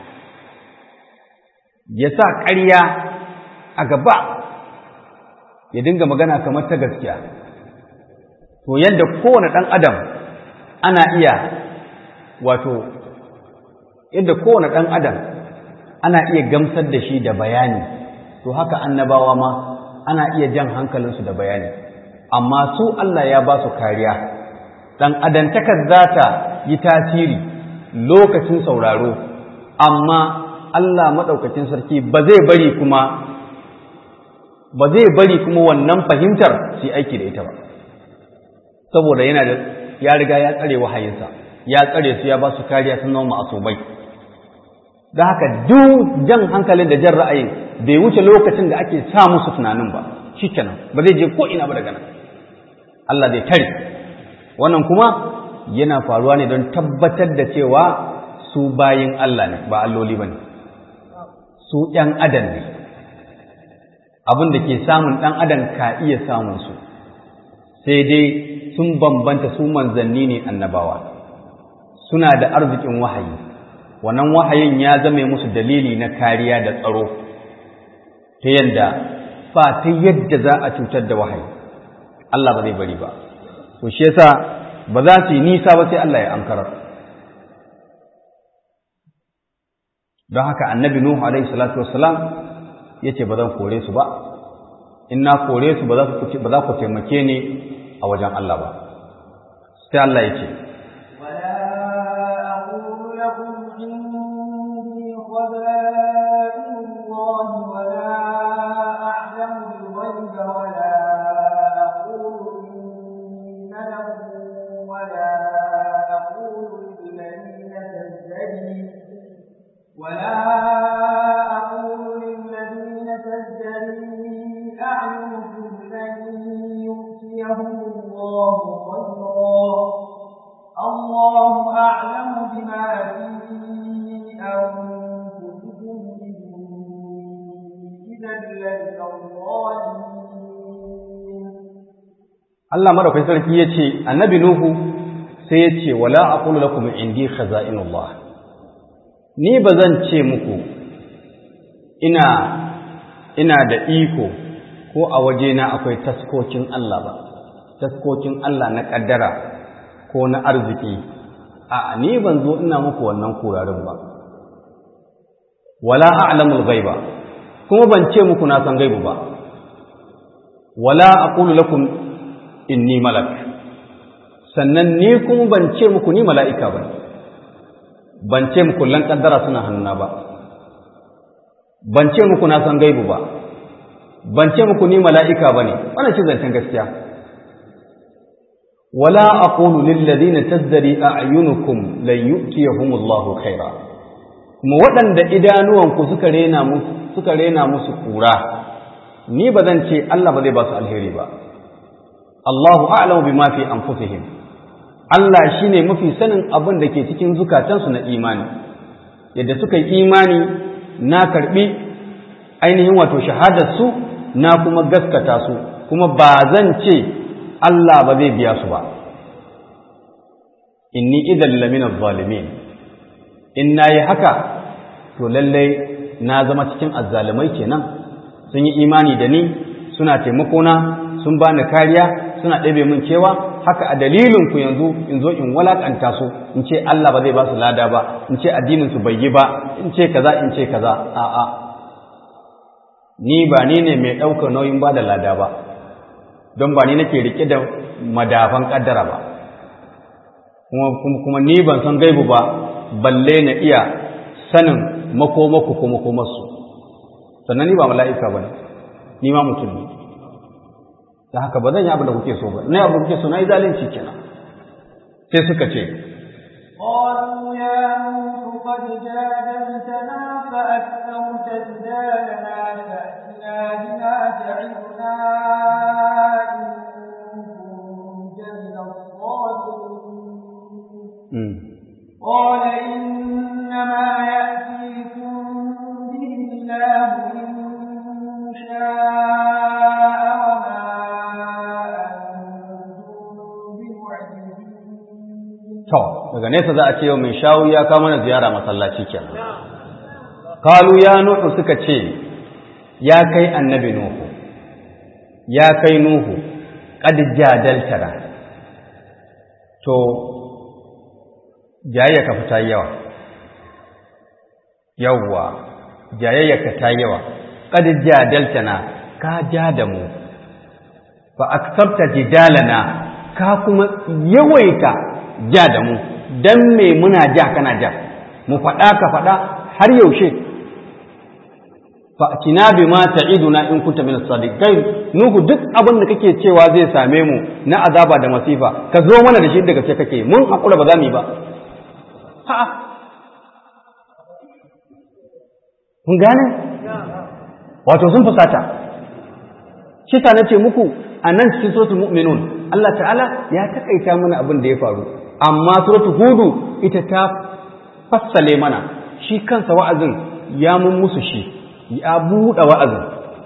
ya sa ƙarya a gaba ya dinga magana kamar ta gaskiya to yadda kowane ɗan adam ana iya wato yadda kowane ɗan adam ana iya gamsar da shi da bayani to haka annabawa ma ana iya jan hankalinsu da bayani amma su Allah ya ba su kariya ɗan adantakar za ta yi tasiri lokacin sauraro amma Allah maɗaukacin sarki ba zai bari kuma ba zai bari kuma wannan fahimtar su aiki da ita ba saboda yana da ya riga ya tsare wahayinsa ya tsare su ya ba su kariya sun zama ma'asubai da haka duk jan hankalin da jan ra'ayin bai wuce lokacin da ake sa musu tunanin ba shikenan ba zai je ko ina ba daga nan Allah zai tare wannan kuma yana faruwa ne don tabbatar da cewa su bayin Allah ne ba alloli ba ne su ‘yan adam ne abin da ke samun ɗan adam ka iya samun su sai dai sun bambanta su manzanni ne annabawa suna da arzikin wahayi wannan wahayin ya zame musu dalili na kariya da tsaro ta yadda ba ta yadda za a cutar da wahayi Allah ba zai bari ba to shi yasa ba za su yi nisa ba sai Allah ya ankarar don haka annabi nuhu alaihi salatu wassalam ya ce ba zan kore su ba in na kore su ba za ku taimake ni a wajen Allah ba sai Allah ya ce Allah madaukakin sarki ya ce annabi Nuhu sai ya ce wala aqulu lakum indi khaza'inullah ni ba zan ce muku ina ina da iko ko a wajena akwai taskokin Allah ba taskokin Allah na kaddara ko na arziki a ni ban zo ina muku wannan kurarin ba wala a'lamul ghaiba kuma ban ce muku na san gaibu ba wala aqulu lakum inni malak sannan ni kuma ban ce muku ni mala'ika ba ban ce muku lan kaddara suna hannuna ba ban ce muku na san gaibu ba ban ce muku ni mala'ika ba ne wannan ce zancen gaskiya wala aqulu lil ladina tazdari a'yunukum lan yu'tiyahumullahu khaira kuma waɗanda idanuwanku suka rena musu suka rena musu kura ni ba zan ce Allah ba zai ba su alheri ba Allahu a'lamu bima fi anfusihim Allah shine mafi sanin abin da ke cikin zukatansu na imani yadda suka yi imani na karbi ainihin wato shahadar su na kuma gaskata su kuma ba zan ce Allah ba zai biya su ba inni idan lamina zalimin in nayi haka to lallai na zama cikin azzalumai kenan sun yi imani da ni suna taimakona sun bani kariya suna ɗabe min cewa haka a dalilin ku yanzu in zo in walakanta su in ce Allah ba zai ba su lada ba in ce addinin su bai yi ba in ce kaza in ce kaza a'a ni ba ni ne mai ɗaukar nauyin ba da lada ba don ba ni nake rike da madafan ƙaddara ba kuma ni ban san gaibu ba balle na iya sanin makomaku ko makomarsu sannan ni ba mala'ika ba ne ni ma mutum ne da haka ba zan yi abin da kuke so ba na abin da kuke so na yi zalunci kenan sai suka ce قالوا يا نوح قد جادلتنا فأكثرت جدالنا فأتنا بما تعدنا إن كنت من الصادقين قال إنما يأتيكم به الله إن شاء وما To, daga nesa za a ce yau mai shawu ya kawo mana ziyara masallaci ke. Kalu ya Nuhu suka ce, ya kai annabi Nuhu, ya kai Nuhu, ƙad jadaltara. To, jayayya ka fita yawa. Yawwa, jayayya ka ta yawa. Ƙad jadaltana, ka ja da mu. Fa aksarta jidalana, ka kuma yawaita ja da mu dan me muna ja kana ja mu faɗa ka faɗa har yaushe fa kina bi ma ta'iduna in kunta min as-sadiqin nuhu duk abin da kake cewa zai same mu na azaba da masifa ka zo mana da shi daga ce kake mun hakura ba za mu yi ba ha kun gane wato sun fusata shi ta nace muku a nan cikin suratul mu'minun Allah ta'ala ya takaita mana abin da ya faru amma suratul hudu ita ta fassale mana shi kansa wa'azin ya mun musu shi ya buɗe wa'azin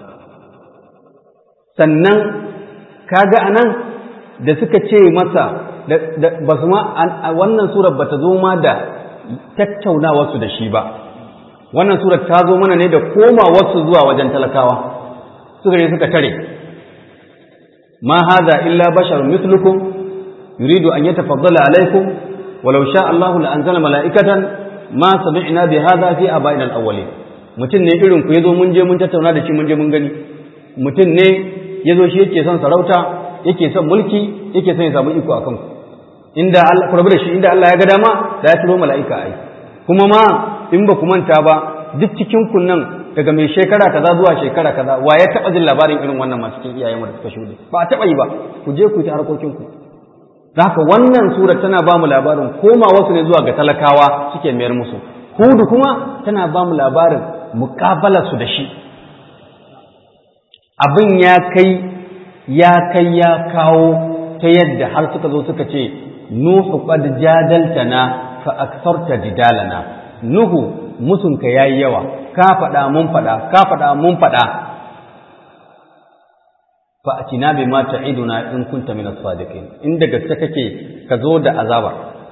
sannan kaga anan da suka ce masa ba su ma wannan surar ba ta zo ma da tattaunawarsu da shi ba wannan surar ta zo mana ne da komawarsu zuwa wajen talakawa suka ne suka tare ma hadha illa basharun mithlukum yuridu an yatafaddala alaykum walau sha Allahu la anzala mala'ikatan ma sami'na bi hadha fi aba'ina al-awwalin mutum ne irin ku yazo mun je mun tattauna da shi mun je mun gani mutum ne yazo shi yake son sarauta yake son mulki yake son ya samu iko akan ku inda Allah ku rabu da shi inda Allah ya ga dama da ya turo mala'ika ai kuma ma in ba ku manta ba duk cikin kun nan daga mai shekara kaza zuwa shekara kaza wa ya taba jin labarin irin wannan masu cikin iyayen mu da suka shuɗe ba a taba yi ba ku je ku yi ta harkokin ku haka wannan sura tana ba mu labarin koma wasu ne zuwa ga talakawa suke mayar musu hudu kuma tana ba mu labarin muƙabalar su da shi abin ya kai ya kai ya kawo ta yadda har suka zo suka ce nuhu qad jadaltana fa aktharta jidalana nuhu musunka yayi yawa ka faɗa mun faɗa ka faɗa mun faɗa fa atina bima ta'iduna in kunta min as-sadiqin inda gaske kake ka zo da azaba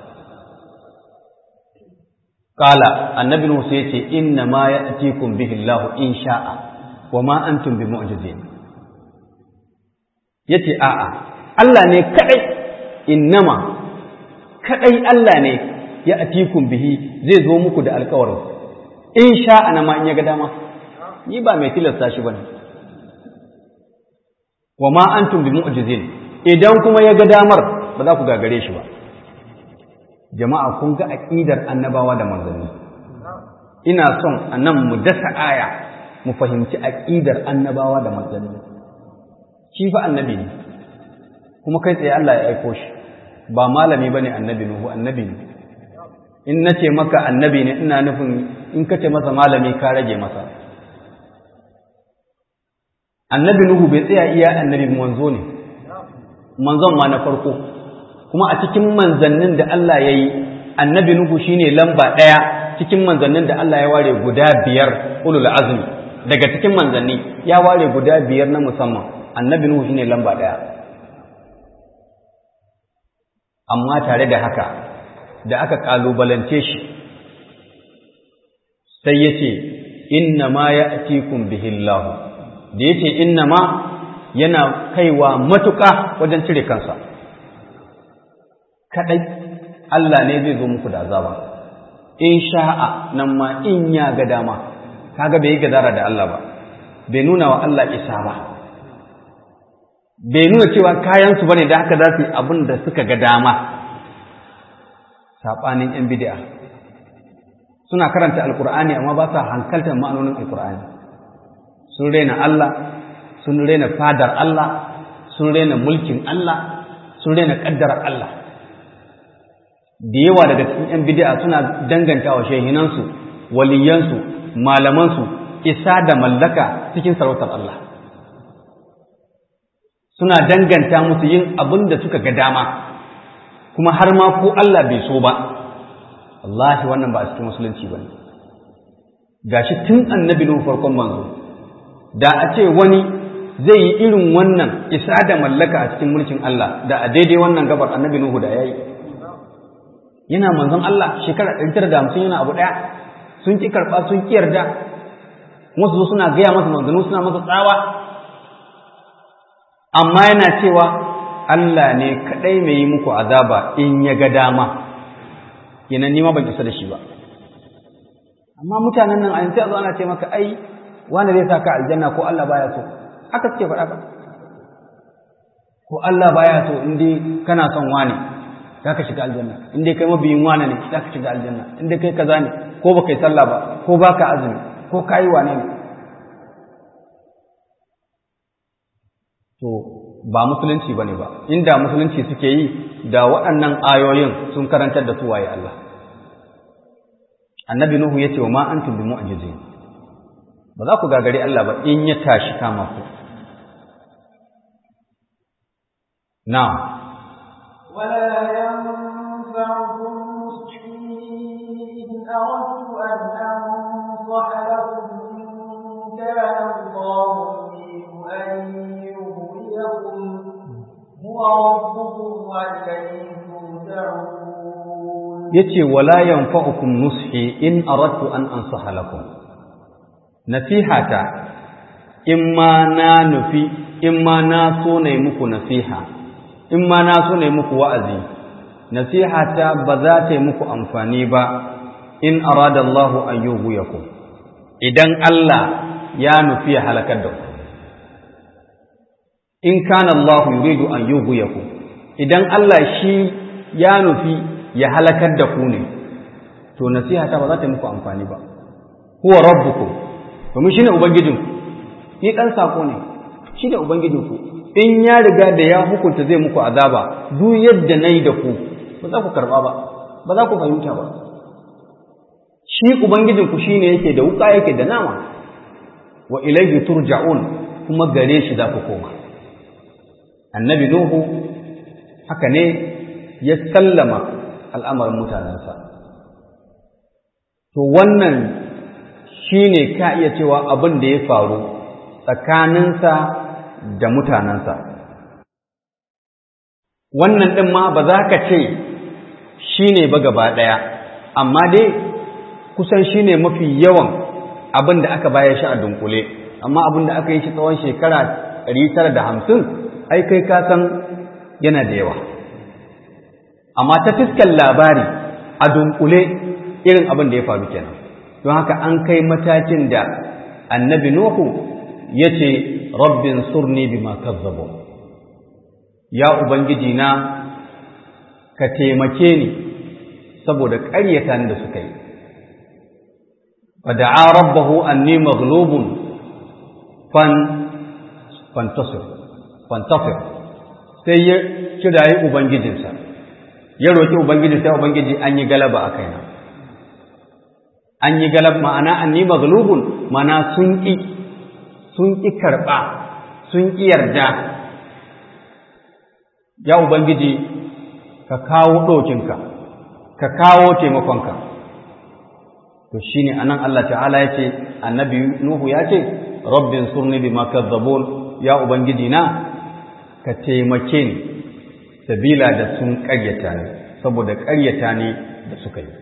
qala annabi nuhu sai yace inna ma ya'tikum bihi Allah in sha'a wa ma antum bimu'jizin yace a'a Allah ne kadai innama kadai Allah ne ya atikum bihi zai zo muku da alkawarin in sha ana ma in ya ga dama ni ba mai tilasta shi bane wa ma antum bi mu'jizin idan kuma ya ga damar ba za ku gagare shi ba jama'a kun ga aqidar annabawa da manzanni ina son anan mu dasa aya mu fahimci aqidar annabawa da manzanni shi fa annabi ne kuma kai tsaye Allah ya aiko shi ba malami bane annabi nuhu annabi ne in nace maka annabi ne ina nufin in kace masa malami ka rage masa annabi nuhu bai tsaya iya annabi manzo ne manzon ma na farko kuma a cikin manzannin da Allah ya yi annabi nuhu shine lamba ɗaya cikin manzannin da Allah ya ware guda biyar ulul azmi daga cikin manzanni ya ware guda biyar na musamman annabi nuhu shine lamba ɗaya amma tare da haka da aka kalubalance shi sai ya ce inna ma ya atikun bihillahu da ya ce inna ma yana kaiwa matuƙa wajen cire kansa kaɗai Allah ne zai zo muku da azaba in sha'a nan ma in ya ga dama kaga bai yi gadara da Allah ba bai nuna wa Allah isa ba bai nuna cewa kayansu bane da haka za su yi abin da suka ga dama saɓanin ‘yan bidi'a suna karanta alkur'ani amma ba sa hankaltar ma'anonin alkur'ani sun rena Allah sun rena fadar Allah sun rena mulkin Allah sun rena ƙaddarar Allah da yawa daga cikin ‘yan bidi'a suna danganta wa shehinansu waliyansu malamansu isa da mallaka cikin sarautar Allah suna danganta musu yin abin da suka ga dama kuma har ma ko Allah bai so ba wallahi wannan ba a cikin musulunci ba ne gashi tun annabi nuhu farkon manzo da a ce wani zai yi irin wannan isa da mallaka a cikin mulkin Allah da a daidai wannan gabar annabi nuhu da yayi yana manzon Allah shekara 950 yana abu daya sun ki karba sun ki yarda wasu suna gaya masa manzanu suna masa tsawa amma yana cewa Allah ne kaɗai mai yi muku azaba in ya ga dama kenan nima ban isa da shi ba amma mutanen nan a yanzu a zo ana ce maka ai wanda zai saka aljanna ko Allah baya so haka suke faɗa ba ko Allah baya so in dai kana son wani za ka shiga aljanna in dai kai mabiyin wani ne za ka shiga aljanna in dai kai kaza ne ko ba kai sallah ba ko ba ka azumi ko ka yi wane ne to ba musulunci bane ba inda musulunci suke yi da waɗannan ayoyin sun karantar da su waye Allah annabi nuhu yace wa ma antum bi mu'jizin ba za ku gagari Allah ba in ya tashi kama ku na'am ولا ينفعكم نصحي إن أردت أن أنصح لكم إن كان الله يريد أن يغويكم هو ربكم وإليه ترجعون yace wala yanfa'ukum nushi in aradtu an ansaha lakum nasihata in ma na nufi in ma na so ne muku nasiha in ma na so ne muku wa'azi nasihata ba za ta yi muku amfani ba in arada Allahu an yughwiyakum idan Allah ya nufi ya halakar da ku in kana Allah yuridu an yughwiyakum idan Allah shi ya nufi ya halakar da ku ne to nasihata ba za ta yi muku amfani ba huwa rabbukum domin shine ubangijinku ni dan sako ne shine ubangijinku in ya riga da ya hukunta zai muku azaba duk yadda nayi da ku ba za ku karba ba ba za ku fahimta ba shi ubangijinku shine yake da wuka yake da nama wa ilayhi turja'un kuma gare shi za ku koma annabi nuhu haka ne ya sallama al'amarin mutanensa to wannan shine ka iya cewa abin da ya faru tsakaninsa da mutanensa wannan ɗin ma ba za ka ce shi ne ba gaba ɗaya amma dai kusan shi ne mafi yawan abin da aka bayar shi a dunkule amma abin da aka yi shi tsawon shekara tara da hamsin ai kai ka san yana da yawa amma ta fiskan labari a dunkule irin abin da ya faru kenan don haka an kai matakin da annabi nuhu ya ce rabbin surni bima kazzabo ya ubangiji na ka taimake ni saboda ƙaryata da suka yi fada'a rabbahu anni maghlubun fan fantasir fantasir sai ya kirayi ubangijinsa ya roki ubangiji sai ubangiji an yi galaba a kaina an yi galab ma'ana anni maghlubun ma'ana sun ƙi sun ƙi karɓa sun ƙi yarda ya ubangiji ka kawo ɗokinka ka kawo taimakonka to shine anan Allah ta'ala ya ce annabi nuhu ya ce rabbin surni bima kazzabun ya ubangiji na ka taimake ni sabila da sun ƙaryata ni saboda ƙaryata ni da suka yi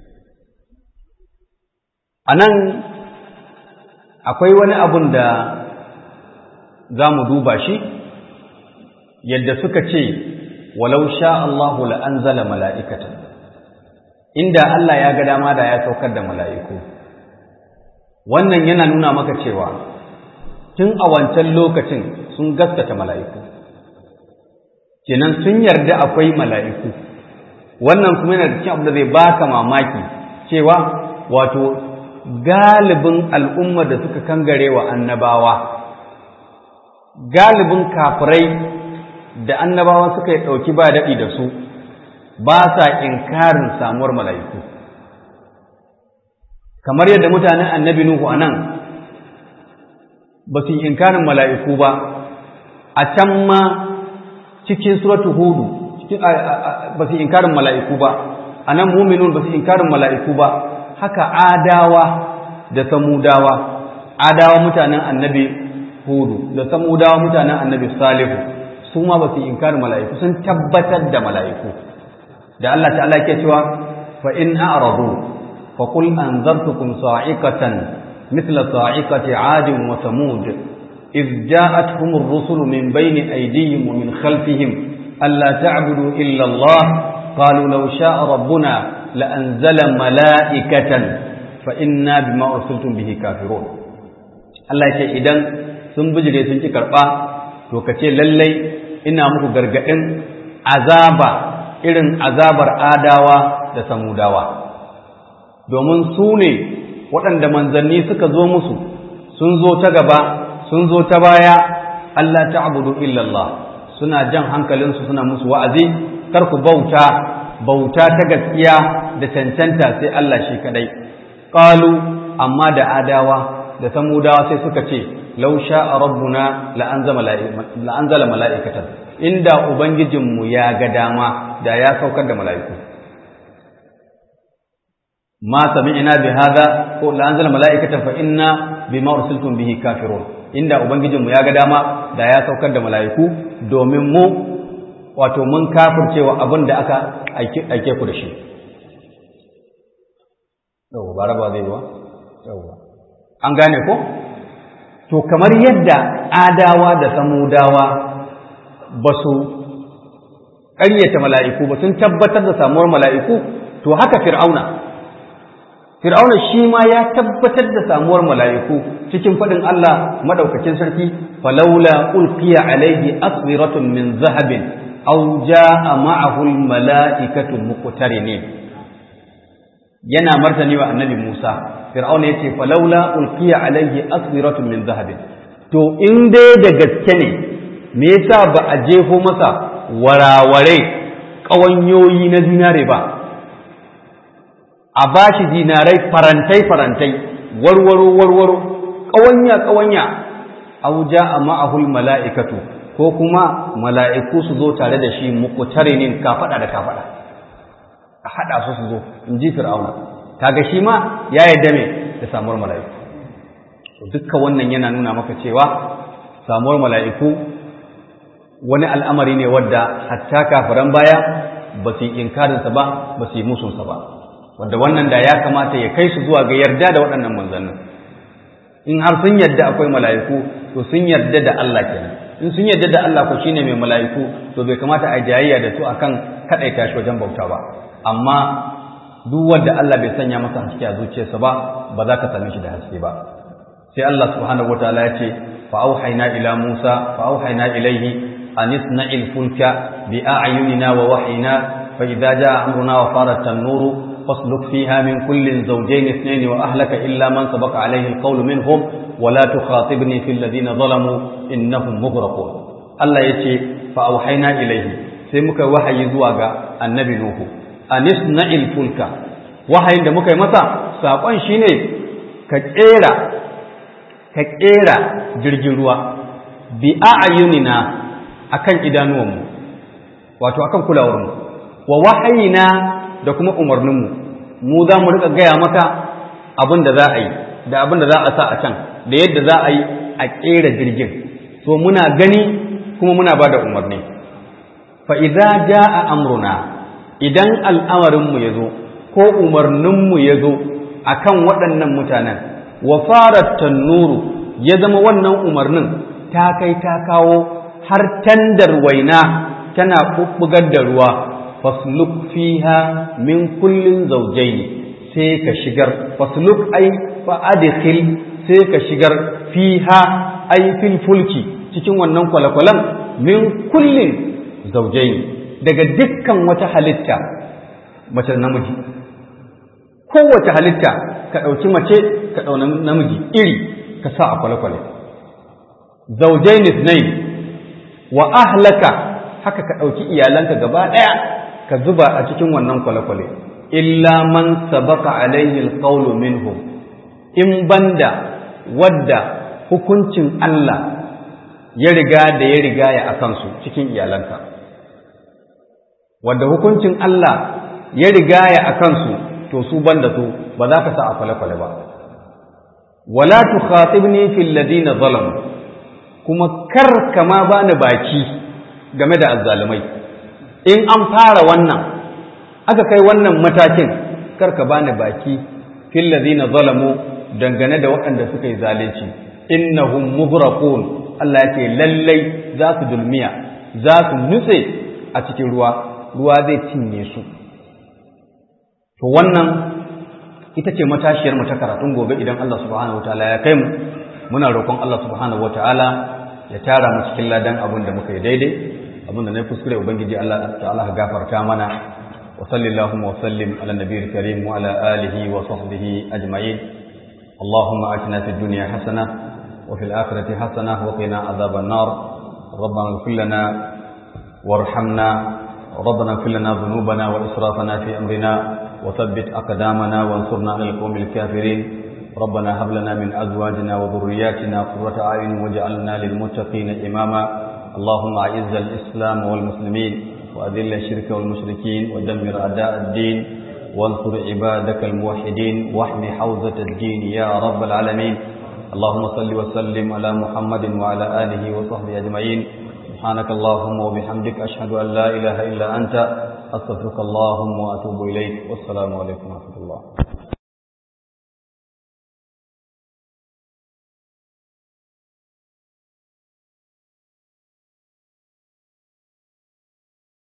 anan akwai wani abun da za mu duba shi yadda suka ce walau sha Allahu la'anzala mala'ikatan inda Allah ya ga dama da ya saukar da mala'iku wannan yana nuna maka cewa tun a wancan lokacin sun gaskata mala'iku kenan sun yarda akwai mala'iku wannan kuma yana da cikin abu da zai baka mamaki cewa wato galibin al'umma da suka kangare wa annabawa galibin kafirai da annabawa suka yi ɗauki ba daɗi da su ba sa inkarin samuwar mala'iku kamar yadda mutanen annabi Nuhu a nan ba su yi inkarin mala'iku ba a can ma cikin suratu hudu ba su yi inkarin mala'iku ba a nan muminun ba su yi inkarin mala'iku ba haka adawa da samudawa adawa mutanen annabi hudu da samudawa mutanen annabi salihu su ma ba su inkarin mala'iku sun tabbatar da mala'iku da Allah ta'ala ke cewa fa in a'radu fa qul anzartukum sa'iqatan mithla sa'iqati 'adin wa samud إذ جاءتهم الرسل من بين أيديهم ومن خلفهم ألا تعبدوا إلا الله قالوا لو شاء ربنا لأنزل ملائكة فإنا بما أرسلتم به كافرون الله يقول إذن sun bijire sun ki karɓa to ka ce lallai ina muku gargaɗin azaba irin azabar adawa da samudawa domin su ne waɗanda manzanni suka zo musu sun zo ta gaba sun zo ta baya Allah ta'budu illallah suna jan hankalinsu suna musu wa'azi kar ku bauta bauta ta gaskiya da cancanta sai Allah shi kadai qalu amma da adawa da samudawa sai suka ce law sha'a rabbuna la anzala mala'ikatan inda ubangijinmu ya ga dama da ya saukar da mala'iku ma sami'na bi hadha ko la anzala mala'ikatan fa inna bima ursiltum bihi kafirun inda ubangijinmu ya ga dama da ya saukar da mala'iku domin mu wato mun kafircewa abin da aka aike ku da shi yau ba raba zai ba yau an gane ko to kamar yadda adawa da samudawa ba su ƙaryata mala'iku ba sun tabbatar da samuwar mala'iku to haka fir'auna fir'auna shi ma ya tabbatar da samuwar mala'iku cikin faɗin Allah maɗaukakin sarki falaula ulqiya alaihi aswiratun min zahabin aw jaa ma'ahu almala'ikatu muqtarinin yana martani wa annabi Musa fir'auna yace falaula ulqiya alaihi aswiratun min zahabin to in dai da gaske ne me yasa ba a jefo masa waraware ƙawanyoyi na zinare ba a ba shi zinarai farantai-farantai warwaro warwaro ƙawanya-ƙawanya auja a ma'ahul mala'ikatu ko kuma mala'iku su zo tare da shi mukutarinin kafaɗa da kafaɗa a haɗa su su zo in ji fir'auna kaga shi ma ya yarda me da samuwar mala'iku dukkan wannan yana nuna maka cewa samuwar mala'iku wani al'amari ne wadda hatta kafiran baya ba su yi inkarinsa ba ba su yi musunsa ba wadda wannan da ya kamata ya kai su zuwa ga yarda da waɗannan manzannin in har sun yarda akwai mala'iku to sun yarda da Allah kenan in sun yarda da Allah ko shine mai mala'iku to bai kamata a jayayya da su akan kadaita shi wajen bauta ba amma duk wanda Allah bai sanya masa haske a zuciyarsa ba ba za ka same shi da haske ba sai Allah subhanahu wataala ya ce fa auhayna ila Musa fa auhayna ilaihi an isna'il fulka bi a'yunina wa wahyina fa idza jaa amruna wa farat an-nuru فاسلك فيها من كل زوجين اثنين وأهلك إلا من سبق عليه القول منهم ولا تخاطبني في الذين ظلموا إنهم مغرقون الله يتي فأوحينا إليه سيمك وحي زواغا النبي نوح أن اصنع الفلك وحي عندما متى ساقوان شيني كتيرا كتيرا جرجروا بأعيننا akan idanuwanmu wato akan kulawarmu wa wahayina da kuma umarninmu mu za mu rika gaya maka abin da za a yi da abin da za a sa a can da yadda za a yi a ƙera jirgin so muna gani kuma muna ba da umarni fa idza jaa amruna idan al'amarinmu ya zo ko umarninmu ya zo akan waɗannan mutanen wa farat tannuru ya zama wannan umarnin ta kai ta kawo har tandar waina tana bubbugar da ruwa fasluk fiha min kullin zawjayn sai ka shigar fasluk ai fa adkhil sai ka shigar fiha ai fil fulki cikin wannan kwalakwalan min kullin zawjayn daga dukkan wata halitta mace da namiji kowace halitta ka ɗauki mace ka ɗau namiji iri ka sa a kwale-kwale zawjayn ithnain wa ahlaka haka ka ɗauki iyalanka gaba ɗaya ka zuba a cikin wannan kwale-kwale illa man sabaka alaihi alqawlu minhum in banda wadda hukuncin Allah ya riga da ya riga ya akan su cikin iyalanka wadda hukuncin Allah ya riga ya akan su to su banda su ba za ka sa a kwale-kwale ba wala tukhatibni fil ladina zalamu kuma kar kama bani baki game da azzalumai in an fara wannan aka kai wannan matakin karka bani baki fil ladina zalamu dangane da waɗanda suka yi zalunci innahum mughraqun Allah yake lallai za su dulmiya za su nutse a cikin ruwa ruwa zai cinye su to wannan ita ce matashiyar mu ta karatun gobe idan Allah subhanahu wataala ya kai mu muna roƙon Allah subhanahu wataala ya tara mu cikin ladan abin da muka yi daidai abin da na kuskure ubangiji Allah ta'ala ka gafarta mana wa sallallahu wa sallim ala nabiyil karim wa ala alihi wa sahbihi ajma'in اللهم آتنا في الدنيا حسنة وفي الآخرة حسنة وقنا عذاب النار ربنا اغفر لنا وارحمنا ربنا اغفر لنا ذنوبنا وإسرافنا في أمرنا وثبت أقدامنا وانصرنا على القوم الكافرين ربنا هب لنا من أزواجنا وذرياتنا قرة أعين واجعلنا للمتقين إماما اللهم أعز الإسلام والمسلمين وأذل الشرك والمشركين ودمر أعداء الدين وانصر عبادك الموحدين واحم حوزة الدين يا رب العالمين اللهم صل وسلم على محمد وعلى آله وصحبه أجمعين سبحانك اللهم وبحمدك أشهد أن لا إله إلا أنت أستغفرك اللهم وأتوب إليك والسلام عليكم ورحمة الله